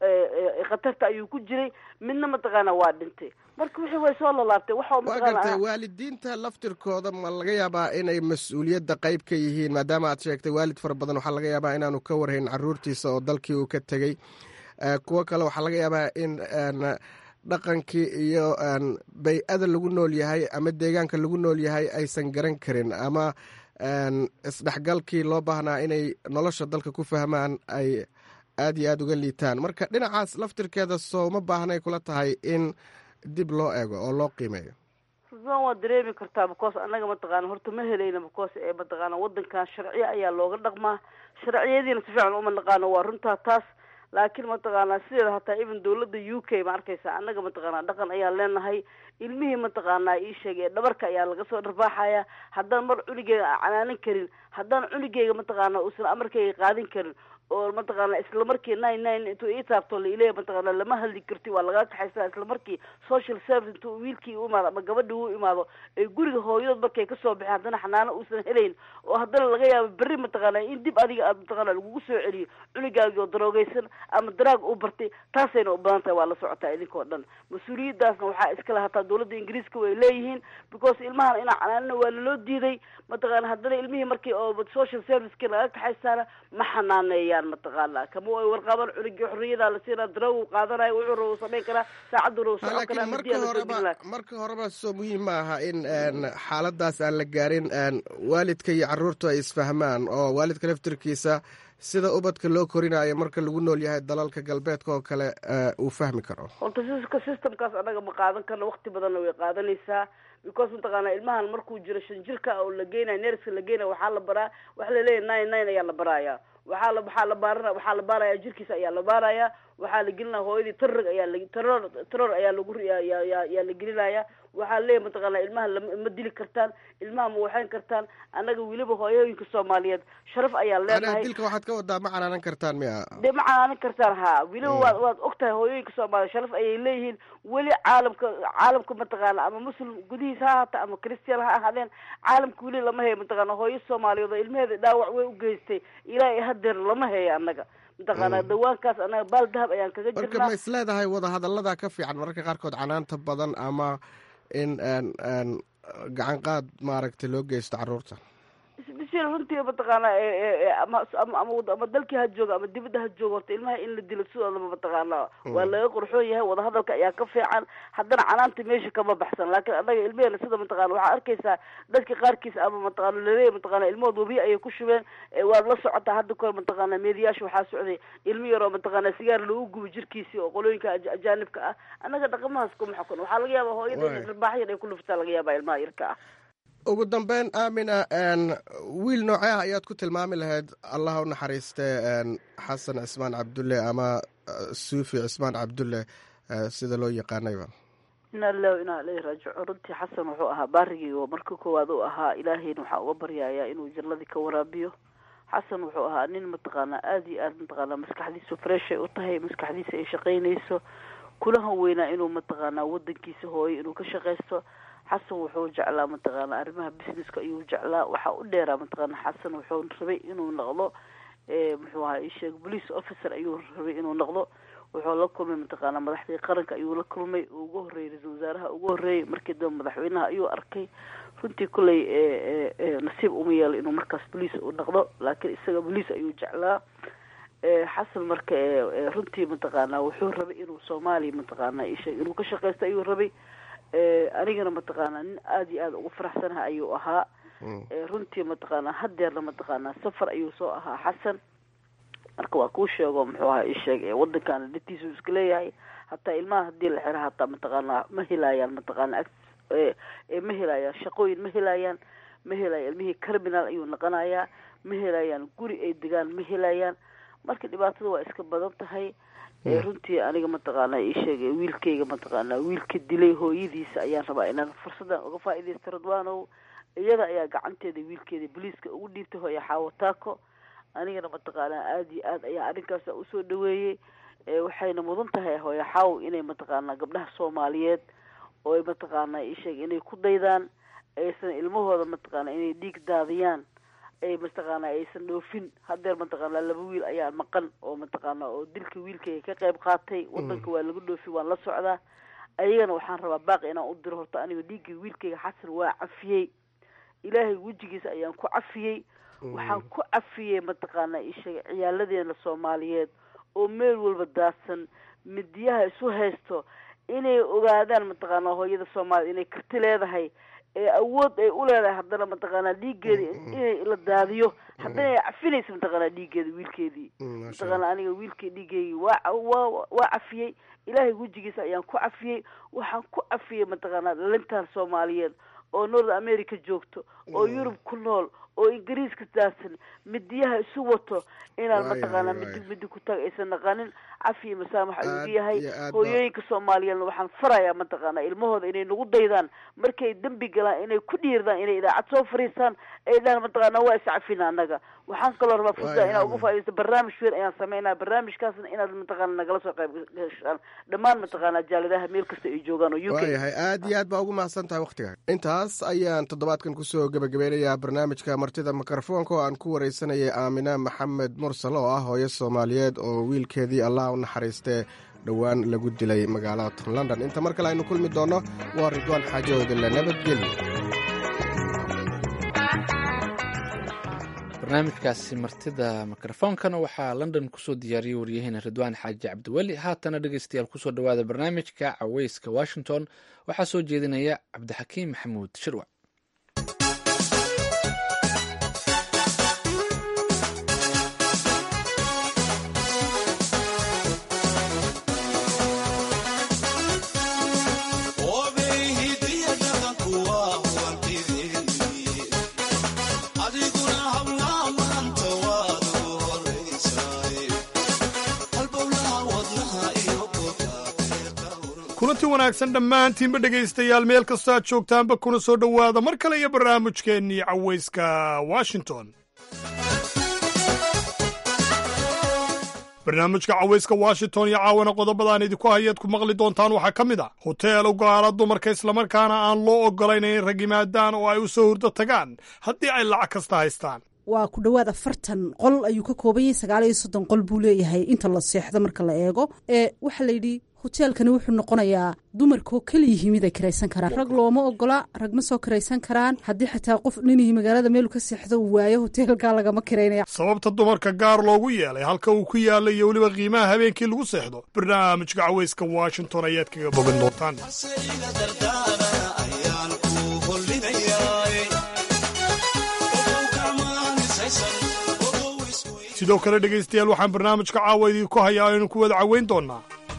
H: khatarta ayuu ku jiray midna mataqaana waa dhintay marka wixii way soo lalaabtay waxa
G: waa gartay waalidiinta laftirkooda ma laga yaabaa inay mas-uuliyadda qayb ka yihiin maadaama aad sheegtay waalid fara badan waxaa laga yaabaa inaanu ka warhayn caruurtiisa oo dalkii uu ka tegey kuwo kale waxaa laga yaabaa in dhaqankii iyo bay-ada lagu nool yahay ama deegaanka lagu nool yahay aysan garan karin ama isdhexgalkii loo baahnaa inay nolosha dalka ku fahmaan ay aada iyo aada uga liitaan marka dhinacaas laftirkeeda soo ma baahnay kula tahay in dib loo eego oo loo qiimeeyo
H: ruban waa dareemi kartaa because annaga mataqaana horta ma helayna because ee mataqaana wadankan sharciya ayaa looga dhaqmaa sharciyadiina si fiican uma naqaano waa runtaa taas laakiin mataqaana sideeda hataa even dawladda u k ma arkaysa annaga mataqaana dhaqan ayaan leenahay ilmihii mataqaana ii sheegay dhabarka ayaa laga soo dharbaaxaya haddaan mar cunigeyga aan canaanan karin haddaan cunigeyga mataqaana uusan amarkayga qaadin karin oo mataqaana isla markii nine nine intuu ii taabto laileeya mataqaana lama hadli karti waa lagaa kaxaysaa isla markii social service intuu wiilkii u imaado ama gabadhii u imaado ay guriga hooyadood markay kasoo baxeen haddana xanaano uusan helayn oo haddana laga yaabo berri mataqaana in dib adiga aad mataqaana lagugu soo celiyo culigaagii oo daroogeysan ama daraag u bartay taasayna u badan tahay waa la socotaa idinkoo dhan mas-uuliyadaasna waxaa iskale hataa dawladda ingiriiska way leeyihiin because ilmahan inaa canaanina waa laloo diiday mataqaana haddana ilmihii markii oo social serviceki laga kaxaysaana ma xanaaneeyaan mataqaana kama ay warqaban cunugii xorriyada la siinaa daraw qaadanayo wuxuu rabo samayn karaa saacaddu rabo socon karaa
G: marka horeba marka horeba soo muhiim ma aha in xaaladaas aan la gaarin waalidka iyo caruurtu ay isfahmaan oo waalidka laftirkiisa sida ubadka loo korinayo marka lagu nool yahay dalalka galbeedka oo kale uu fahmi karo
H: horta systemkaas annaga ma qaadan karno wakti badanna way qaadanaysaa because mataqaana ilmahan markuu jiro shan jirka oo la geynayo nerska la geynayo waxaa la baraa waxa laleeyahy nine nine ayaa la baraaya waxaa la waxaa la baarana waxaa la baaraya jirkiisa ayaa la baaraya waxaa la gelinaya hooyadii tarrig ayaa la teror teror ayaa lagu yaa la gelinaya waxaa leeyahy mataqaana ilmaha lama dili kartaan ilmaha ma waxayn kartaan annaga weliba hooyooyinka soomaaliyeed sharaf ayaan leenahay
G: dilka waxaad ka wadaa ma canaanan kartaan miya
H: de ma canaanan kartaan ha weliba waad waad og tahay hooyooyinka soomaaliyeed sharaf ayay leeyihiin weli caalamka caalamka mataqaana ama muslim gudihiisa ha haata ama christian ha ahaadeen caalamka weli lama heyo mataqaana hooyo soomaaliyeed oo ilmaheeda dhaawac way u geystay ilaa hadeer lama heyo annaga mataqaana dawaankaas annaga baal dahab ayaan kaga jirnaa
G: marka ma isleedahay wadahadallada ka fiican mararka qaarkood canaanta badan ama in gacan qaad maaragtay loo geysto caruurta
H: isbishil runtii mataqaana ama ama dalkii ha jooga ama dibadda ha jooga horta ilmaha in la dilo sidoodaba mataqaana waa laga qorxoon yahay wadahadalka ayaa ka fiican haddana canaanta meesha kama baxsan laakiin annaga ilmeheena sida mataqana waxaa arkaysaa dadka qaarkiis ama mataqana laleeya mataqana ilmahood wabiya ayay ku shubeen waad la socotaa hadda kahor mataqana meediyaasha waxaa socday ilmo yaroo mataqana sigaar loogu gubo jirkiisii oo qolooyinka ajaanibka ah annaga dhaqamahaas kuma xukun waxaa laga yaaba hooyada rarbaaxyar ay ku luftaa laga yaaba ilmaha yarka ah
G: ugu dambeyn aamina wiil noocee ah ayaad ku tilmaami lahayd allah u naxariiste xasan cismaan cabdulle ama suufi cismaan cabdulle sida loo yaqaanayba
H: ina lilahi inaa ileyhi raajicuun runtii xasan wuxuu ahaa baarigii oo marka koowaad u ahaa ilaahayna waxaa uga baryayaa inuu jannadii ka waraabiyo xasan wuxuu ahaa nin mataqaanaa aada iyo aada mataqaanaa maskaxdiisu freshay u tahay maskaxdiisa ay shaqaynayso kulahan weynaa inuu mataqaanaa wadankiisa hooyo inuu ka shaqaysto xasan wuxuu jeclaa mataqaana arrimaha businesska ayuu jeclaa waxaa u dheeraa mataqaana xasan wuxuu rabay inuu noqdo muxuu ahaa isheeg police officer ayuu rabay inuu noqdo wuxuu la kulmay mataqaana madaxdii qaranka ayuu la kulmay oo ugu horreeyay ra-iisul wasaaraha ugu horreeyay markii dambe madaxweynaha ayuu arkay runtii kulley nasiib uma yeelo inuu markaas bolice u noqdo laakiin isaga bolice ayuu jeclaa xasan marka runtii mataqaana wuxuu rabay inuu soomaaliya mataqaana isheeg inuu ka shaqeysto ayuu rabay anigana mataqaana nin aada iyo aada ugu faraxsanaha ayuu ahaa runtii mataqaana hadeerna mataqaana safar ayuu soo ahaa xasan marka waa kuu sheego muxuu ahaa isheeg wadankaana dhatiisu iska leeyahay hataa ilmaha hadii la xiro hataa mataqaana ma helayaan mataqaana ma helayaan shaqooyin ma helayaan ma helayaan ilmihii criminal ayuu noqonayaa ma helayaan guri ay degaan ma helayaan marka dhibaatada waa iska badan tahay runtii aniga mataqaana isheegay wiilkayga mataqaana wiilka dilay hooyadiisa ayaan rabaa inaan fursadan uga faa-idaysto radwanow iyada ayaa gacanteeda wiilkeeda boliiska ugu dhiibtay hooya xaawataako anigana mataqaana aada iyo aad ayaa arrinkaas usoo dhaweeyey waxayna mudan tahay hooya xaaw inay mataqaana gabdhaha soomaaliyeed oo mataqaana isheeg inay ku daydaan aysan ilmahooda mataqaana inay dhiig daadiyaan ay mataqaana aysan dhoofin hadeer mataqaana laba wiil ayaa maqan oo mataqaana oo dilka wiilkayga ka qayb qaatay wadanka waa laga dhoofi waan la socdaa ayagana waxaan rabaa baaqi inaan u diro horta aniga dhiigga wiilkayga xasan waa cafiyey ilaahay wejigiisa ayaan ku cafiyey waxaan ku cafiyey mataqaana isheeg ciyaaladeena soomaaliyeed oo meel walba daadsan midiyaha isu haysto inay ogaadaan mataqaana hooyada soomaaliyed inay karti leedahay ee awood ay u leedahay haddana mataqaana dhiiggeeda inay la daadiyo haddana ay cafinaysa mataqaana dhiiggeeda wiilkeedii mataqaana aniga wiilkii dhiiggeygii waa waa waa cafiyey ilaahay wejigiisa ayaan ku cafiyey waxaan ku cafiyey mataqaana dhalintan soomaaliyeed oo north america joogto oo yurub ku nool oo ingiriiska daadsan midiyaha isu wato inaan mataqaana midi midi ku taag aysan naqanin cafiya masaamax ayuu ugu yahay hooyooyinka soomaaliyeedna waxaan farayaa mataqaana ilmahooda inay nagu daydaan markay dembi galaan inay ku dhiirdaan inay idaacad soo fariistaan ay dhahan mataqaana waa iscafina annaga waxaan kaloo rabaa fursa inaa uga faa'idaysto barnaamij weyn ayaan sameynaa barnaamijkaasna inaad mataqaana nagala soo qayb gashaan dhammaan mataqaana jaaladaha meel kasta ay joogaan oo u k
G: waayahay aad iyo aad baa ugu mahadsan tahay waktiga intaas ayaan toddobaadkan kusoo gebagabeynayaa barnaamijka martida mikrofoonka oo aan ku wareysanayay aamina maxamed mursal oo ah hooyo soomaaliyeed oo wiilkeedii allah u naxariistee dhowaan lagu dilay magaalada london inta mar kale aynu kulmi doonno waa ridwaan xaajoodila nabadgelyo
B: barnaamijkaasi martida mikrofoonkana waxaa london kusoo diyaariyey waryaheena ridwaan xaaji cabdiweli haatana dhegeystayaal kusoo dhawaada barnaamijka caweyska washington waxaa soo jeedinaya cabdixakiim maxamuud shirwac
I: kulanti wanaagsan dhammaantiinba dhegaystayaal meel kastoo aad joogtaanba kuna soo dhowaada mar kale iyo barnaamijkeennii cawayska washington barnaamijka cawayska washington iyo caawana qodobadaan idinku hayaad ku maqli doontaan waxaa ka mid ah hoteel u gaala dumarka islamarkaana aan loo oggolayn inay rag yimaadaan oo ay u soo hurdo tagaan haddii ay lacag kasta haystaan
J: waa ku dhowaad afartan qol ayuu ka kooban yahay sagaal iyo soddon qol buu leeyahay inta la seexdo marka la eego ee waxaa layidhi hoteelkani wuxuu noqonayaa dumarkoo keliyihi mid ay kiraysan karaan rag looma ogola rag ma soo kiraysan karaan haddii xataa qof ninihii magaalada meelu ka seexdo uu waayo hoteelkaa lagama kiraynaya
I: sababta dumarka gaar loogu yeelay halka uu ku yaalla iyo weliba qiimaha habeenkii lagu seexdo barnaamijka cawayska washington ayaad kaga bogan doontaan sidoo kale dhegaystayaal waxaan barnaamijka caawa idinku hayaa aynu ku wada caweyn doonnaa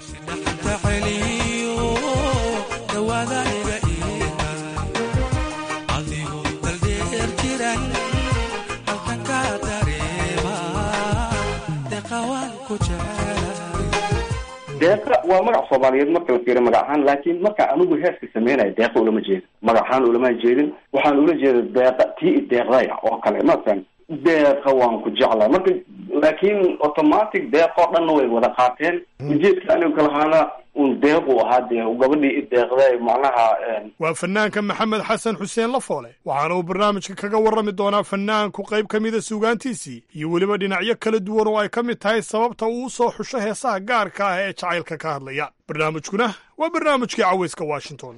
K: deeqa waa magac soomaaliyeed marka la fiiriyo magac ahaan laakiin marka anigu heeska sameynaya deeqa ulama jeedin magac ahaan ulama jeedin waxaan ula jeeda deeqa tii deeqdaya oo kale masalan deeqa waan ku jeclaa marka laakiin automatic deeqoo dhanna way wada qaateen ujeedka anigu kalahaana un deequ ahaa dee gabadhii i deeqday macnaha
I: waa fanaanka maxamed xasan xuseen lafoole waxaana uu barnaamijka kaga warrami doonaa fanaanku qayb ka mida suugaantiisii iyo weliba dhinacyo kala duwan oo ay ka mid tahay sababta uu u soo xusho heesaha gaarka ah ee jacaylka ka hadlaya barnaamijkuna waa barnaamijkii cawayska washington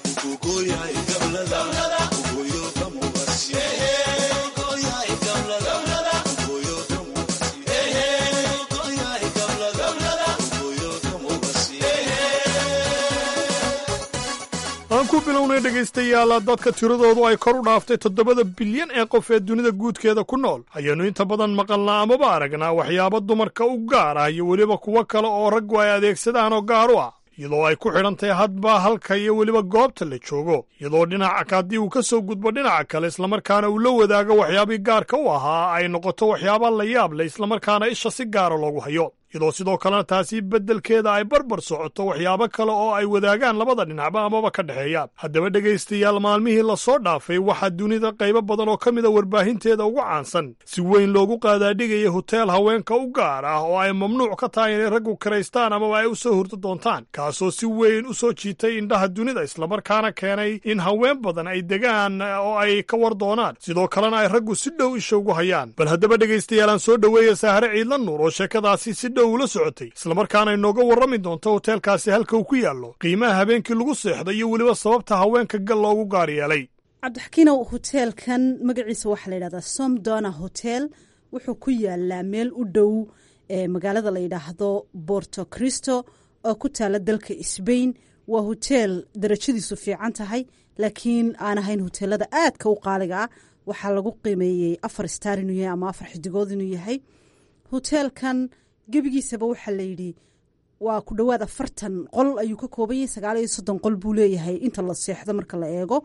I: aan ku bilownay dhegaystayaal dadka tiradoodu ay kor u dhaaftay toddobada bilyan ee qof ee dunida guudkeeda ku nool ayaannu inta badan maqalnaa amaba aragnaa waxyaabo dumarka u gaar ah iyo weliba kuwo kale oo raggu ay adeegsadaan oo gaar u ah iyadoo ay ku xidhan tahay hadba halka iyo weliba goobta la joogo iyadoo dhinaca haddii uu ka soo gudbo dhinaca kale islamarkaana uu la wadaago waxyaabii gaarka u ahaa ay noqoto waxyaaba la yaab leh islamarkaana isha si gaara loogu hayo iyadoo sidoo kalena taasi beddelkeeda ay barbar socoto waxyaabo kale oo ay wadaagaan labada dhinacba amaba ka dhexeeya haddaba dhegaystayaal maalmihii lasoo dhaafay waxaa dunida qaybo badan oo ka mida warbaahinteeda ugu caansan si weyn loogu qaadaadhigaya hoteel haweenka u gaar ah oo ay mamnuuc ka tahay inay raggu karaystaan amaba ay u soo hurdo doontaan kaasoo si weyn u soo jiitay indhaha dunida islamarkaana keenay in haween badan ay degaan oo ay ka war doonaan sidoo kalena ay raggu si dhow isha ugu hayaan bal haddaba dhegaystayaal aan soo dhoweeya saahare ciidla nuur oo sheekadaasi si ula socotay islamarkaana inooga warrami doonto hoteelkaasi halka uu ku yaallo qiimaha habeenkii lagu seexday iyo weliba sababta haweenka gal loogu gaar yeelay
J: cabdixakiinow hoteelkan magaciisa waxaa la yidhahdaa somdona hotel wuxuu ku yaalaa meel u dhow ee magaalada la yidhaahdo borto cristo oo ku taala dalka sbain waa hoteel darajadiisu fiican tahay laakiin aan ahayn hoteelada aadka u qaaliga ah waxaa lagu qiimeeyey afar star inuu yahay ama afar xidigood inuu yahay hoteelkan gebigiisaba waxaa la yidhi waa ku dhowaad afartan qol ayuu ka kooban yahay sagaal iyo soddon qol buu leeyahay inta la seexdo marka la eego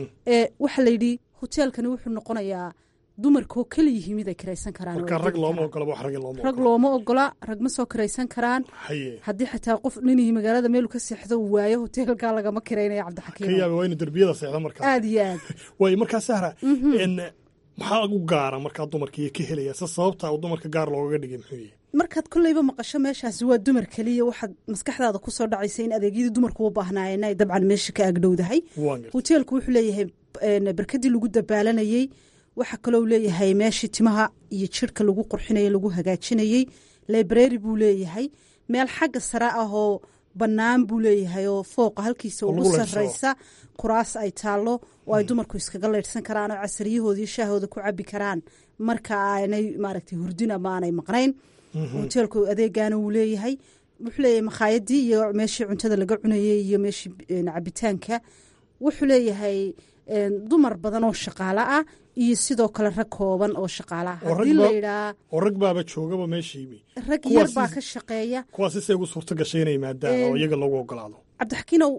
J: ee waxaa la yidhi hoteelkani wuxuu noqonayaa dumarkoo keliyihi mid ay karaysan karaan
I: rag looma ogola wax rag looma
J: rag looma ogola rag ma soo karaysan karaan haddii xataa qof ninihii magaalada meelu ka seexdo uu waayo hoteelkaa lagama kiraynaya cabdixakiim
I: ka yaaba waa inu derbiyada seexda markaa
J: aada iyo aad
I: waayo markaa sahra maxaa u gaara markaa dumarka iyo ka helaya se sababta uu dumarka gaar loogaga dhigay muxuu yahay
J: markaad kolleyba maqasho meeshaasi waa dumar keliya waxaad maskaxdaada ku soo dhacaysa in adeegyadii dumarku u baahnaayeen ay dabcan meesha ka agdhowdahay hoteelku wuxuu leeyahay barkadii lagu dabaalanayey waxaa kaloo leeyahay meeshii timaha iyo jirhka lagu qurxinayey lagu hagaajinayey library buu leeyahay meel xagga sare ah oo bannaan buu leeyahay oo fooqa halkiisa ugu sarraysa kuraas ay taallo oo ay dumarku iskaga leydhsan karaan oo casariyahoodii shaahooda ku cabi karaan marka aanay maaragtay hurdin ama aanay maqnayn hoteelku adeegaana wuu leeyahay wuxuu leeyahay makhaayadii iyo meeshii cuntada laga cunayey iyo meeshii cabitaanka wuxuu leeyahay dumar badan oo shaqaalo ah iyo sidoo kale rag kooban oo shaqaalo ah haddii layidhaa
I: oo rag baaba joogaba meeshii
J: rag yar baa ka shaqeeya
I: kuwaasi say ugu suurto gashay inay maadaan oo iyaga loogu ogolaado
J: cabdixakiinow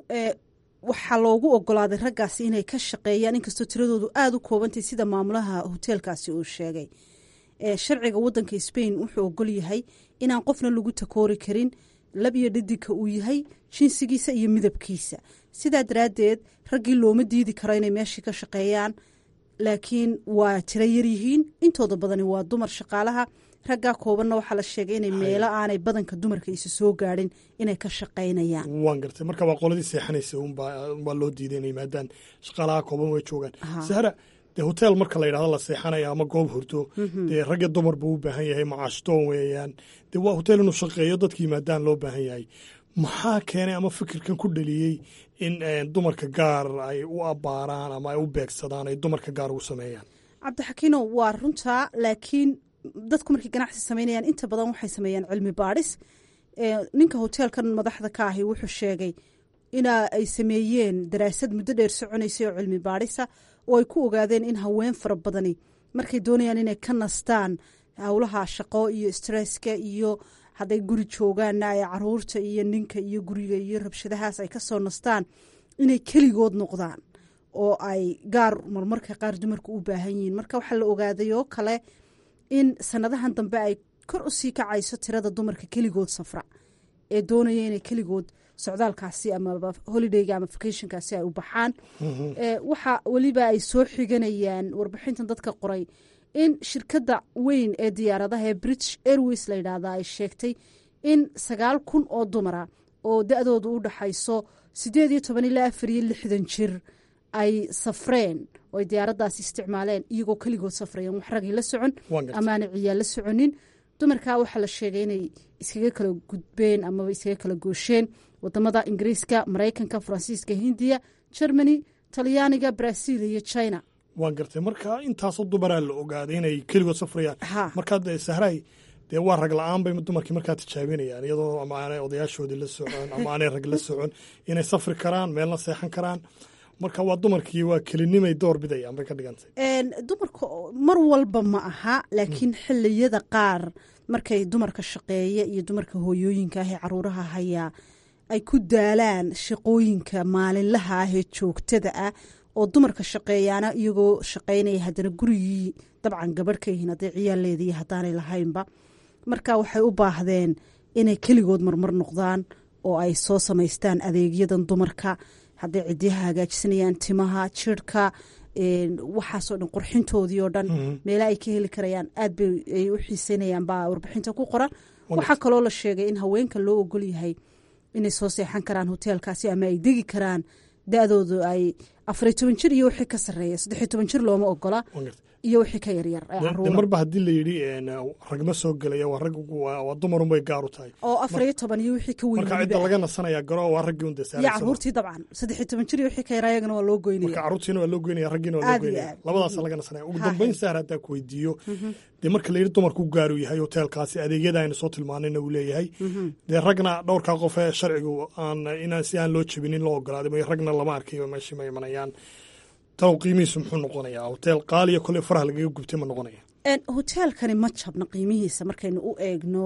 J: waxaa loogu ogolaaday raggaasi inay ka shaqeeyaan inkastoo tiradoodu aada u koobantay sida maamulaha hoteelkaasi uu sheegay sharciga wadanka sbain wuxuu ogol yahay inaan qofna lagu takoori karin lab iyo dhadinka uu yahay jinsigiisa iyo midabkiisa sidaa daraaddeed raggii looma diidi karo inay meeshii ka shaqeeyaan laakiin waa tiro yaryihiin intooda badani waa dumar shaqaalaha raggaa koobanna waxaa la sheegay inay meelo aanay badanka dumarka isa soo gaadhin inay ka shaqaynayaan
I: waan gartay marka waa qoladii seexanaysa unbaa loo diiday inay maadaan shaqaalaha kooban way joogaan sahra dee hotel marka la yidhahdo la seexanaya ama goob hurdo dee ragga dumar buu u baahan yahay macaashtoon weeyaan dee waa hotel inuu shaqeeyo dadkii maadaan loo baahan yahay maxaa keenay ama fikirkan ku dhaliyey in dumarka gaar ay u abbaaraan ama ay u beegsadaan ay dumarka gaar ugu sameeyaan
J: cabdixakiino waa runtaa laakiin dadku markay ganacsi samaynayaan inta badan waxay sameeyaan cilmi baadhis ninka hoteelkan madaxda ka ahi wuxuu sheegay ina ay sameeyeen daraasad muddo dheer soconaysay oo cilmi baadhisa oo ay ku ogaadeen in haween fara badani markay doonayaan inay ka nastaan howlaha shaqo iyo stresska iyo hadday guri joogaanna ay caruurta iyo ninka iyo guriga iyo rabshadahaas ay ka soo nastaan inay keligood noqdaan oo ay gaar marmarka qaar dumarku u baahan yihiin marka waxaa la ogaaday oo kale in sanadahan dambe ay kor u sii kacayso tirada dumarka keligood safra ee doonaya inay keligood socdaalkaasi ama holidayga ama vacationkaasi ay u baxaan waxa weliba ay soo xiganayaan warbixintan dadka qoray in shirkadda weyn ee diyaaradaha ee british airways la yidhaahda ay sheegtay in sagaal kun oo dumara oo da-doodu u dhaxayso siddeed iyo toban ilaa afar iyo lixdan jir ay safreen oo ay diyaaraddaasi isticmaaleen iyagoo keligood safrayeen wax ragii la socon amaana ciyaal la soconin dumarkaa waxaa la sheegay inay iskaga kala gudbeen amaba iskaga kala goosheen wadamada ingiriiska maraykanka faransiiska hindiya germany talyaaniga brazil iyo china
I: waan gartay marka intaasoo dumaraa la ogaaday inay keligood safrayaan markaa dee sahray dee waa rag la-aan bay dumarkii markaa tijaabinayaan iyadoo ama aanay odayaashoodii la socon ama aanay rag la socon inay safri karaan meelna seexan karaan marka waa dumarkii waa kelinimay door bidayaan bay ka dhigantay
J: dumarka mar walba ma aha laakiin xiliyada qaar markay dumarka shaqeeya iyo dumarka hooyooyinka ah ee caruuraha hayaa ay ku daalaan shaqooyinka maalinlaha ah ee joogtada ah oo dumarka shaqeeyaana iyagoo shaqaynaya haddana gurigii dabcan gabadh ka yihiin hadday ciyaaleediiyo haddaanay lahaynba marka waxay u baahdeen inay keligood marmar noqdaan oo ay soo samaystaan adeegyadan dumarka hadday cidiyaha hagaajisanayaan timaha jirhka waxaasoo dhan qurxintoodii oo dhan meela ay ka heli karayaan aad bay ay u xiiseynayaan baa warbixinta ku qoran waxaa kaloo la sheegay in haweenka loo ogol yahay inay soo seexan karaan hoteelkaasi ama ay degi karaan da-doodu ay afariy toban jir iyo wixii ka sarreeya saddexiy toban jir looma ogola iyo wixii ka yaryar
I: marba haddii la yidhi ragma soo gelaya waa rag waa dumarunbay gaar u tahay
J: oo afariyo toban iyo wixii ka weyn
I: marka cidda laga nasanaya garo waa raggii un
J: iyo caruurtii dabcan saddexiy toban jir iyo wixii ka yaraa iyagana waa loo goynaya
I: marka caruurtiina waa loo goynaya raggiina waa loo goynaya labadaasa laga nasanaya ugu dambeyn sahar haddaa ku weydiiyo dee marka la yidhi dumarku gaaru yahay hoteelkaasi adeegyada aynu soo tilmaanayna uu leeyahay dee ragna dhowrkaa qof ee sharcigu aan inaan si aan loo jebinin loo ogolaaday ragna lama arkayo meeshii ma imanayaan talow qiimihiisu muxuu noqonayaa hoteel qaaliya kolley faraha lagaga gubtay ma noqonaya
J: hoteelkani ma jabna qiimihiisa markaynu u eegno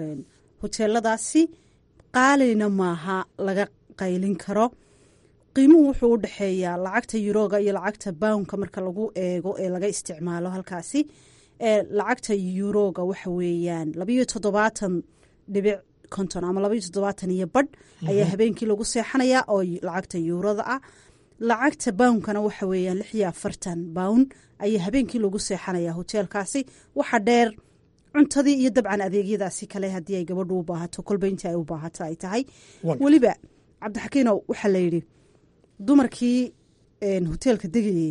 J: hoteeladaasi qaalina maaha laga qaylin karo qiimuhu wuxuu u dhexeeyaa lacagta yuroga iyo lacagta bownka marka lagu eego ee laga isticmaalo halkaasi lacagta yuroga waxa weeyaan labayo toddobaatan dhibic konton ama labayo toddobaatan iyo badh ayaa habeenkii lagu seexanayaa oo lacagta yuurada ah lacagta bawnkana waxa weeyaan lix iyo afartan bawn ayaa habeenkii lagu seexanayaa hoteelkaasi waxa dheer cuntadii iyo dabcan adeegyadaasi kale haddii ay gabadhu u baahato kolba intii ay u baahato ay tahay weliba cabdixakiinow waxaa la yidhi dumarkii hoteelka degayey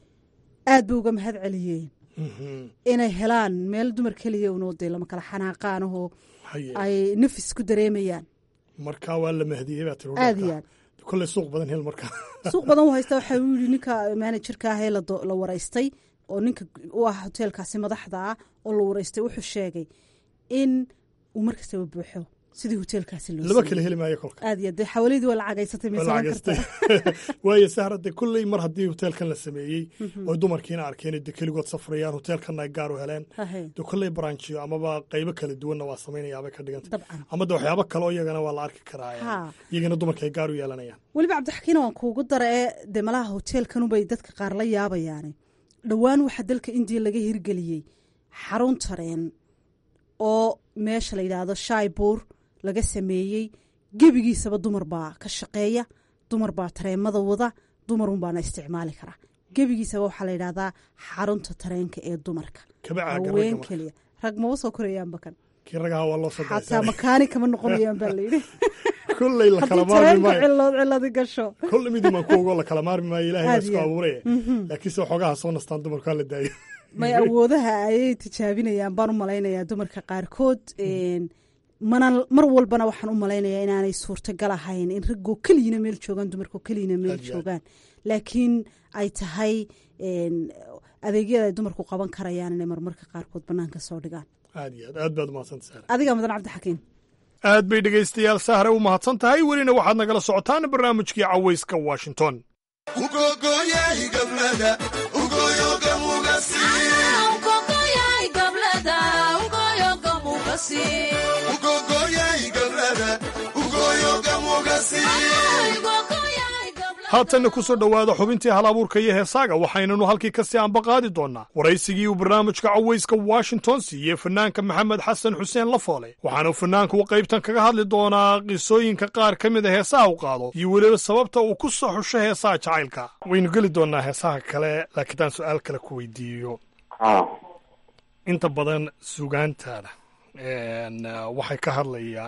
J: aad bay uga mahad celiyeen inay helaan meel dumar keliya unoo dee lama kala xanaaqaanahoo ay nafis ku dareemayaan
I: marka waa la mahdiyey baa tiri
J: aad iyo aad
I: kolley suuq badan hel markaa
J: suuq badan u haysta waxaa u yidhi ninka manajerka ah ee la waraystay oo ninka u ah hoteelkaasi madaxda ah oo la waraystay wuxuu sheegay in uu mar kastaba buuxo sidii hoteelkaasi loo
I: laba kala heli maayo kolka
J: aad iyo dee xawaladii waa la cagaysatay maysaban karta
I: waayo sahrade kolley mar haddii hoteelkan la sameeyey oo dumarkiina arkeen de keligood safrayaan hoteelkanna ay gaar u heleen de kolley branchiyo amaba qaybo kala duwanna waa samaynayaabay ka dhiganta ama de waxyaabo kale oo iyagana waa la arki karaa iyagana dumarka ay gaar u yeelanayaan
J: weliba cabdixakiina waan kuugu dara ee dee malaha hoteelkanubay dadka qaar la yaabayaane dhowaan waxaa dalka indiya laga hirgeliyey xarun tareen oo meesha la yidhaahdo shaibuur laga sameeyey gebigiisaba dumar baa ka shaqeeya dumar baa tareemada wada dumarun baana isticmaali karaa gebigiisaba waxaa la yidhahdaa xarunta tareenka ee dumarka haween keliya rag maba soo korayaanba kan xataa makaani kama noqonayaan baa layidhi
I: kolley lakala maarmi maayo
J: cilood ciladi gasho
I: kolley mid imaan ku ogo lakala maarmi maayo ilahay baa isku abuuraya laakiinse waxoogaha soo nastaan dumarku hala daayo
J: may awoodaha ayay tijaabinayaan baan u malaynayaa dumarka qaarkood mana mar walbana waxaan u malaynayaa inaanay suurtagal ahayn in raggoo keliyina meel joogaan dumarkoo keliyina meel joogaan laakiin ay tahay adeegyada ay dumarku qaban karayaan inay marmarka qaarkood banaanka soo dhigaan
I: aad iyo aad aad baad umahadsanta sahra
J: adiga mudan cabdixakiin
I: aad bay dhegaystayaal sahre u mahadsan tahay welina waxaad nagala socotaan barnaamijkii cawayska washington haatanna ku soo dhowaada xubintii hal abuurka iyo heesaaga waxaynanu halkii kasii anba qaadi doonnaa waraysigii uu barnaamijka cawayska washington siiyey fanaanka maxamed xasan xuseen lafoole waxaanu fanaanku qaybtan kaga hadli doonaa qisooyinka qaar ka mid a heesaha u qaado iyo weliba sababta uu ku soo xusho heesaha jacaylka waynu geli doonnaa heesaha kale laakiin aan su-aal kale ku weydiiyo inta badan sugaantaada waxay ka hadlayaan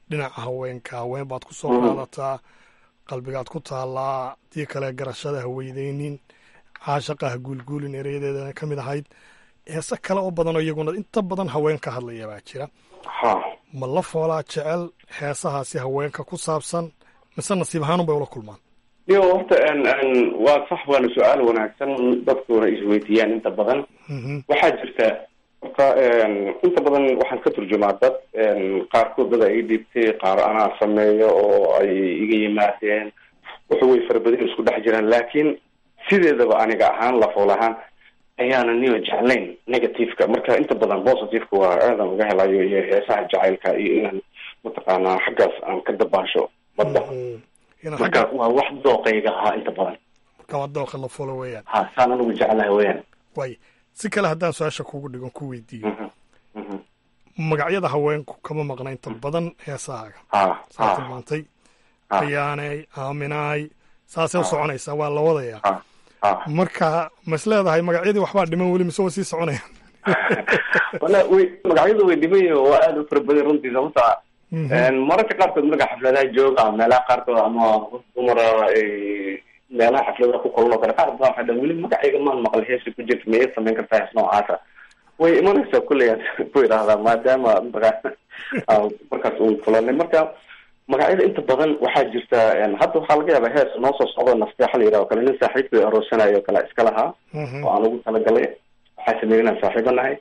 I: dhinaca haweenka haween baad ku soo qaadataa qalbigaad ku taallaa dii kale garashada haweydeynin caashaqaha guulguulin ereyadeedana ka mid ahayd heese kale oo badan oo iyaguna inta badan haween ka hadlaya baa jira ma la foolaa jecel heesahaasi haweenka ku saabsan mise nasiib ahaanun bay ula kulmaan
K: yo horta waa sax waana su-aal wanaagsan dadkuna isweydiiyaan inta badan waxaa jirta horta inta badan waxaan ka turjumaa dad qaarkood dad ay dhibtay qaar anaa sameeyo oo ay iga yimaadeen wuxuu way farabadin isku dhex jiraan laakiin sideedaba aniga ahaan lafool ahaan ayaana niyo jeclayn negativeka marka inta badan positiveka waa aadan uga helayo iyo heesaha jacaylka iyo inaan mataqaanaa xaggaas aan ka dabaasho badda marka waa wax dooqayga ahaa inta badan
I: marka waa dooqa lafoolo weeyaan
K: ha saan anigu jeclahay weeyaan
I: waay si kale haddaan su-aasha kugu dhigon ku weydiiyo magacyada haweenku kama maqna inta badan heesahaaga saa tilmaantay ayaanay aaminaay saasay u soconaysaa waa la wadayaa marka mas leedahay magacyadii waxbaa dhiman weli mise wa sii soconaya
K: wala way magacyadu way dhiman yihin waa aada u fara badan runtii sababta mararka qaarkood marka xafladaha jooga meelaha qaarkood ama dumara meelaha xafladaha ku kulan oo kale qaar badan waxay dhan weli magacayga maan maqal heesa ku jirta miyay samayn kartaa hees noocaasa way imanaysaa kulley aan ku idhaahdaa maadaama mataqaana markaas uun kulanay marka magacyada inta badan waxaa jirta hadda waxaa laga yaabaa hees noo soo socdo nasteexa la yidhaho kale nin saaxiibkay aroosanayo kale iska lahaa oo aan ugu talagalay waxaa sameeyay inaan saaxiibo nahay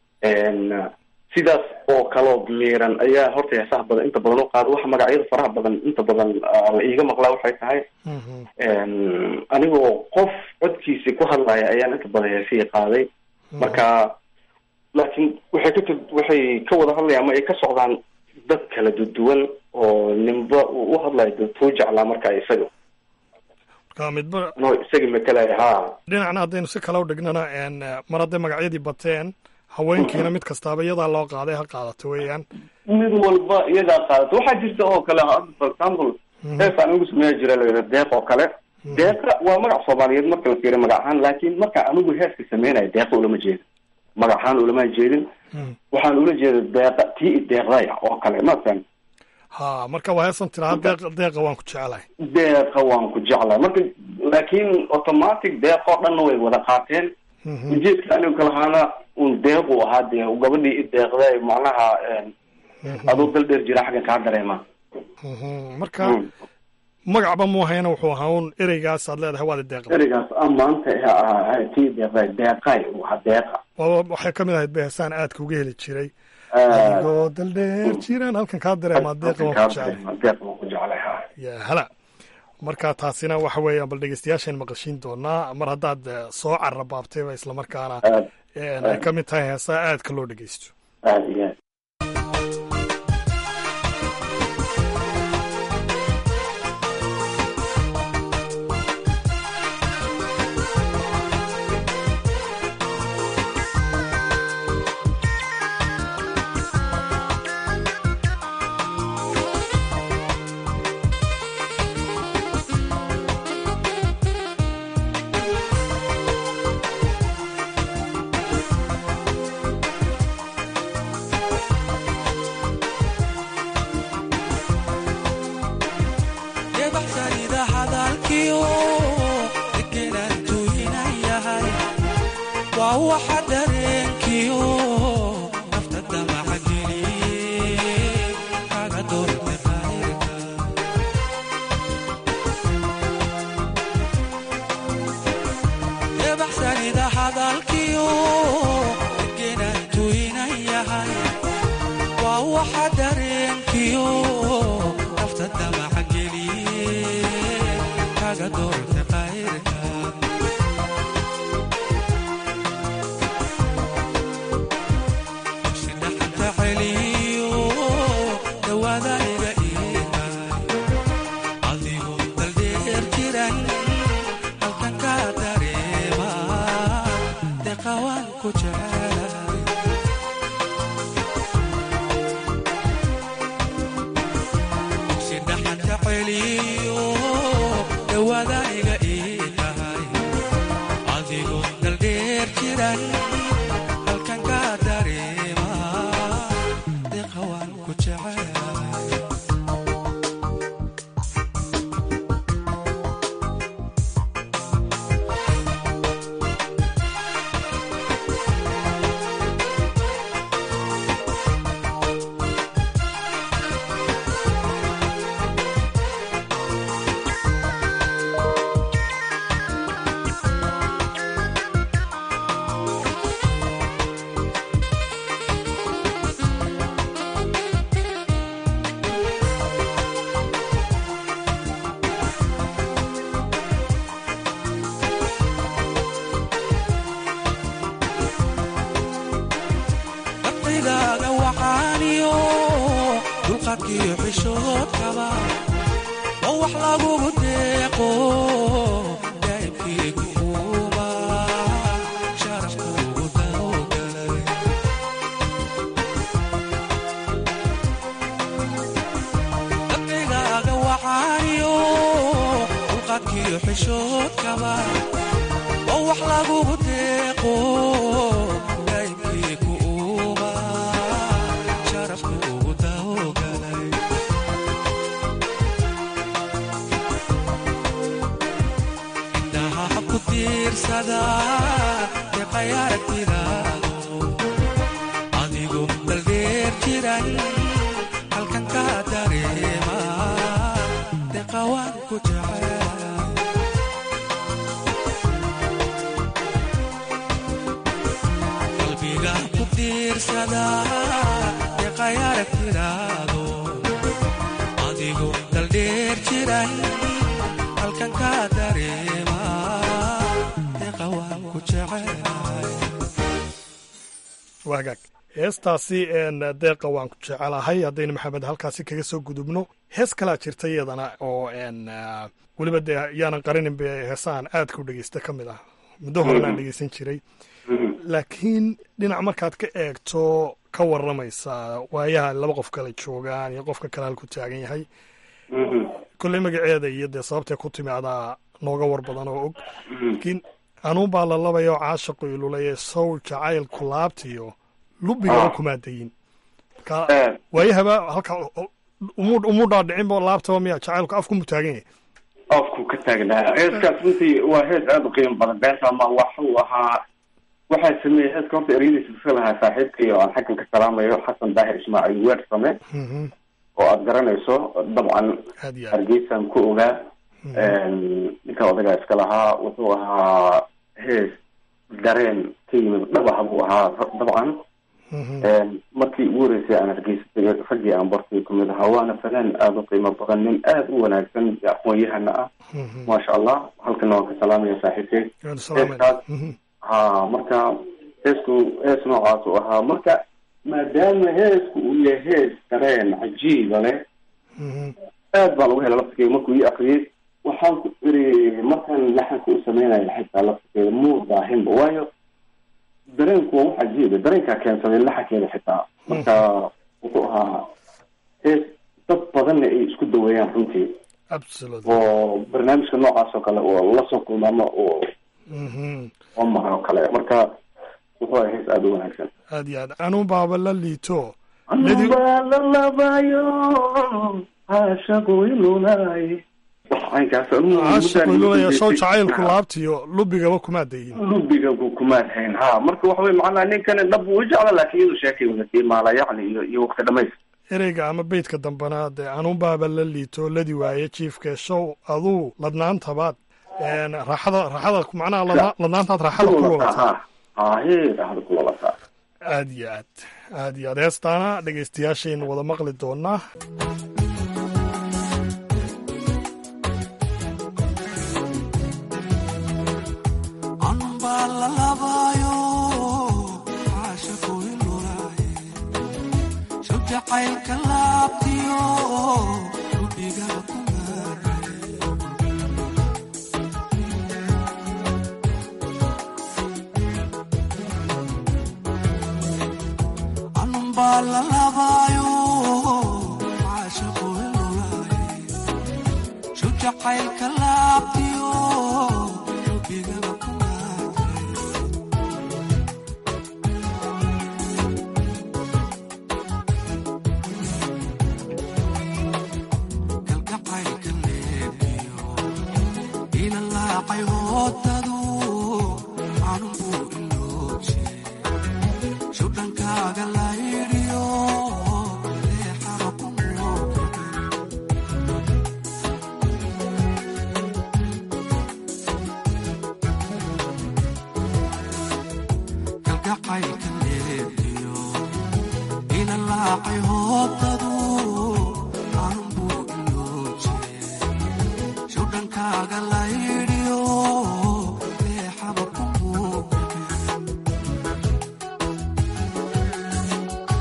K: sidaas oo kaloo miiran ayaa horta heesaha badan inta badan u qaada waxa magacyada faraha badan inta badan la iiga maqlaa waxay tahay anigoo qof codkiisi ku hadlaya ayaan inta badan heesihii qaaday marka laakiin waxay ka waxay ka wada hadlayaan ama ay ka socdaan dad kala duduwan oo ninba uu u hadlayo dadkuu jeclaa marka isaga
I: marka midba
K: no isaga matalaya ha
I: dhinacna haddaynu si kale u dhignana mar hadday magacyadii bateen haweenkiina mid kastaaba iyadaa loo qaaday ha qaadato weeyaan
K: mid walba iyadaa qaadato waxaa jirta oo kale for example hees aan ugu sameeya jira layidha deeq oo kale deeqa waa magac soomaaliyeed marka la fiiriyo magac ahaan laakiin marka anigu heeska sameynayo deeqa ulama jeedin magac ahaan ulama jeedin waxaan ula jeeda deeqa tii i deeqdaya oo kale masan
I: ha marka waa heesan tiraa deeq deeqa waan ku jeclahay
K: deeqa waan ku jeclahay marka laakiin automatic deeqoo dhanna way wada qaateen ujeedka anigu kalahaana un deequ ahaa dee gabadhii i deeqday macnaha aduu dal dheer jira xaggan kaa dareema
I: marka magacba mu ahayna wuxuu ahaa un ereygaas aad leedahay waad deeqda
K: ereygaas amaanta tii deeqday deeqay waa deeqa
I: waxay ka mid ahayd beesaan aadka uga heli jiray adigoo dal dheer jiraan halkan kaa dareemaa deeqa waan ku jeclay
K: deeqa waan ku jeclay ha
I: ya hala marka taasina waxa weeyaan bal dhegeystayaashaan maqashiin doonaa mar haddaad soo carabaabtayba islamarkaana ay ka mid tahay heesaa aadka loo dhegeysto
K: aad iyo aad
L: qalbigaaga waxaaniyo dulqaadkiyo xishoodkaba oo wax lagugu deeqo daa'ibkiigu uuba sharafkuugu dawgalay qalbigaaga waxaaniyo dulqaadkiyo xishoodkaba oo wax lagugu deeqo daa'ibkiigu uuba sharafkuugu dawgalay indhaha ku tiirsada deeqay aragtidaado adigu daldheer jiran halkan ka dareema deeqa waan ku jecel qalbiga ku tiirsada deeqay aragtidaado adigu daldheer jiran halkan ka dareema deeqa waan ku jecelahay
I: waagaag heestaasi een deeqa waan ku jecelahay haddaynu maxamed halkaasi kaga soo gudubno hees kalaa jirta iyadana oo een weliba dee yaanan qarinin be heesahan aadka u dhegeysta ka mid ah muddo horenaan dhegeysan jiray laakiin dhinac markaad ka eegto ka waramaysa waayaha laba qof kale joogaan iyo qofka kale halku taagan yahay kolley magaceeda iyo dee sababtay ku timi adaa nooga war badan oo og laakiin anuun baa la labaya oo caashaqu ilulaya sow jacaylku laabtiyo lubigaa kumaadayin marka waayahaba halka umu umu dhaadhicinba laabtaba miya jacaylku afku mu taagan yahay
K: afku ka taagnaa heeskaas runtii waa hees aada u qiimo badan beenta ma waxuu ahaa waxaa sameeyey heeska horta ereyadiisa iska lahaa saaxiibkay oo aan xaggan ka salaamayo xasan daahir ismaaciil weer same oo aada garanayso dabcan
I: aad iyo aad
K: hargeysaan ku ogaa ninka odagaa iska lahaa wuxuu ahaa hees dareen ka yimid dhabaha buu ahaa dabcan markii ugu horeysay aan hargeysa tegay raggii aan bartay kamid ahaa waana fanaan aada u qiimo badan nin aada u wanaagsan aqoon-yahana ah maasha allah halkana waan ka salaamaya saaxiibkay
I: Waan salaamay.
K: heeskaas ha marka heesku hees noocaas uu ahaa marka maadaama heesku uu yahay hees dareen cajiiba leh aad baan uga hela laftigeeda markuu ii akriyey waxaan ku iri markaan laxanka u sameynaya xitaa laftigeeda muu daahinba waayo dareenku waa wax cajiiba dareenkaa keensaday laxankeeda xitaa marka wuxuu ahaa hees dad badanna ay isku daweeyaan runtii
I: absolutely
K: oo barnaamijka noocaas oo kale oo la soo kulma ama oo
I: Mhm.
K: oo mara oo kale marka wuxuu ahaa hees aada u wanaagsan
I: aad iyo aad anuun baaba la liito Ladi-
K: anubaa la labayo caashaqu ilulaay caynkaas
I: caashaqu ilulaya sow jacaylku laabtiyo lubigaba kumaadayin
K: lubiga ku kumaad hayn ha marka waxa wey macnaha ninkani dhab uu jecla laakiin iyadu sheekay wadatii maala yacni iyo iyo waqti dhamays
I: ereyga ama beydka dambana dee anuun baaba la liito ladi waaye jiifka show aduu ladnaantabaad een, raaxada raaxada macnaha ladna- ladnaantaad raaxada ku lulataa
K: hahe raaxada ku lulataa
I: aad iyo aad aad iyo aad heestaana dhegaystayaashaynu wada maqli doonaa
L: anbaa la labaayo caashaqu ilulaaye soo jacaylka laabtiyo lubiga ku maaray anbaa la labaayo caashaqu ilulaaye soo jacaylka laabtiyo lubiga ku maaray kalgacaylka leebiyo ila laacay hoodadu anunbuu ilooje shudhankaaga layidhiyo leexaba ku muuqda kalgacaylka leebiyo ila laacay hoodadu anunbuu ilooje shudhankaaga layidhiyo leexaba ku muuqda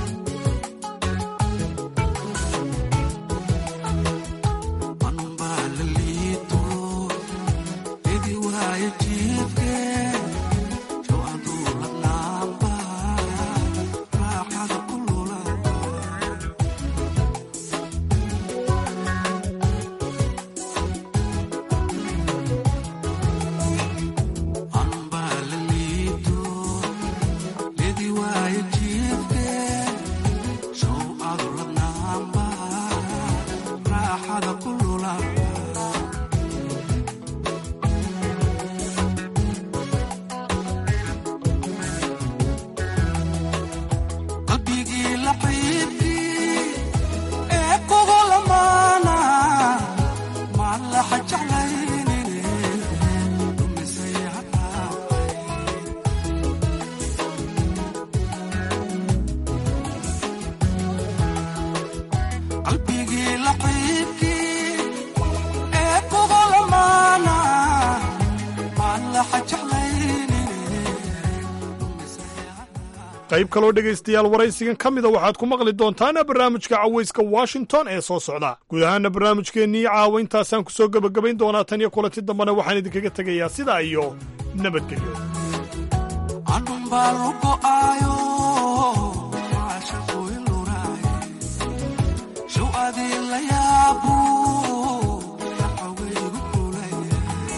L: waaye jiifke show adu ladnaanba raaxada ku lula qalbigii laxiibkii ee kugu lamaana maan laxa jeclaynine dhumisay hadhaafay qalbigii laxiibkii ee kugu lamaana maan laxa jeclaynine
I: qayb kaloo dhegaystayaal waraysigan ka mida waxaad ku maqli doontaan barnaamijka cawayska washington ee soo socda guud ahaana barnaamijkeennii caawa intaasaan ku soo gebagabayn doonaa tan iyo kulanti dambena waxaan idinkaga tegayaa sidaa iyo nabadgelyo
L: andumbaa lugo'aayo caashaqu iluraaye show adii la yaabu yaxawaygu kulaya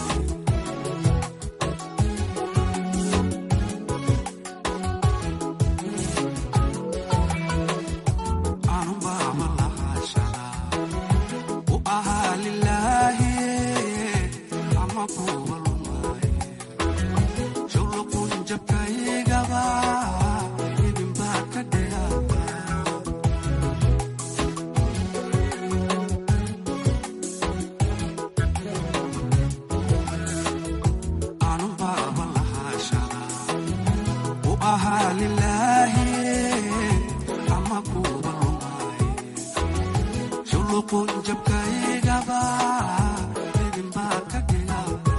L: anumbaa ma lahashada u ahaa lilaahi ama kuwa lumaaye showlaqun jabkaygaba idinbaa ka dheeraaba anubaaba lahashada u ahaa lilaahi ama kuwa lumaaye showlaqun jabkaygaba idinbaa ka dheeraaba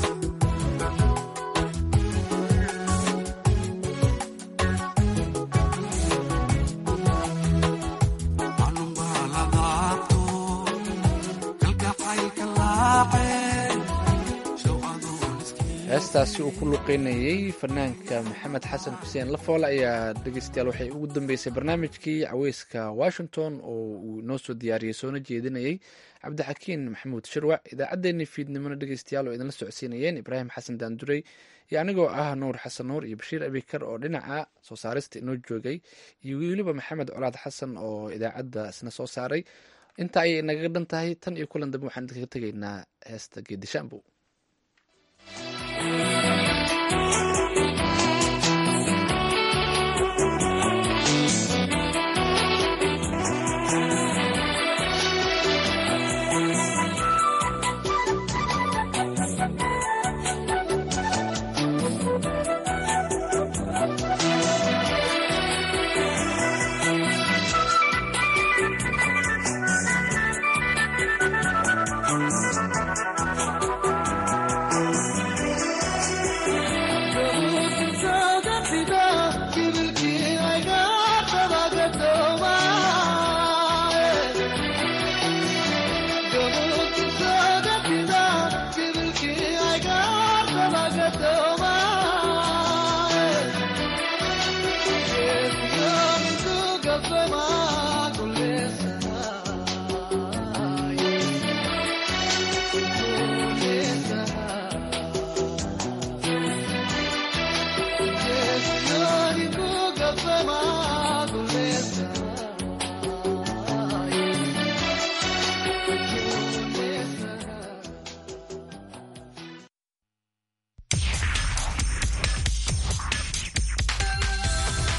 L: anubaa la daabto kalgacaylka laaceen show adoon iskii
B: heestaasi uu ku luqeynayey fanaanka maxamed xasan xuseen lafoole ayaa dhegeystayaal waxay ugu dambeysay barnaamijkii caweyska washington oo uu noo soo diyaariyey soona jeedinayey cabdixakiin maxamuud shirwac idaacaddeenii fiidnimona dhegeystayaal oo idinla socodsiinayeen ibraahim xasan daanduray iyo anigoo ah nuur xasan nuur iyo bashiir abikar oo dhinaca soo saarista inoo joogay iyo weliba maxamed colaad xasan oo idaacadda isna soo saaray inta ayay inagaga dhan tahay tan iyo kulan dambe waxaan idinkaga tegaynaa heesta geedishaambow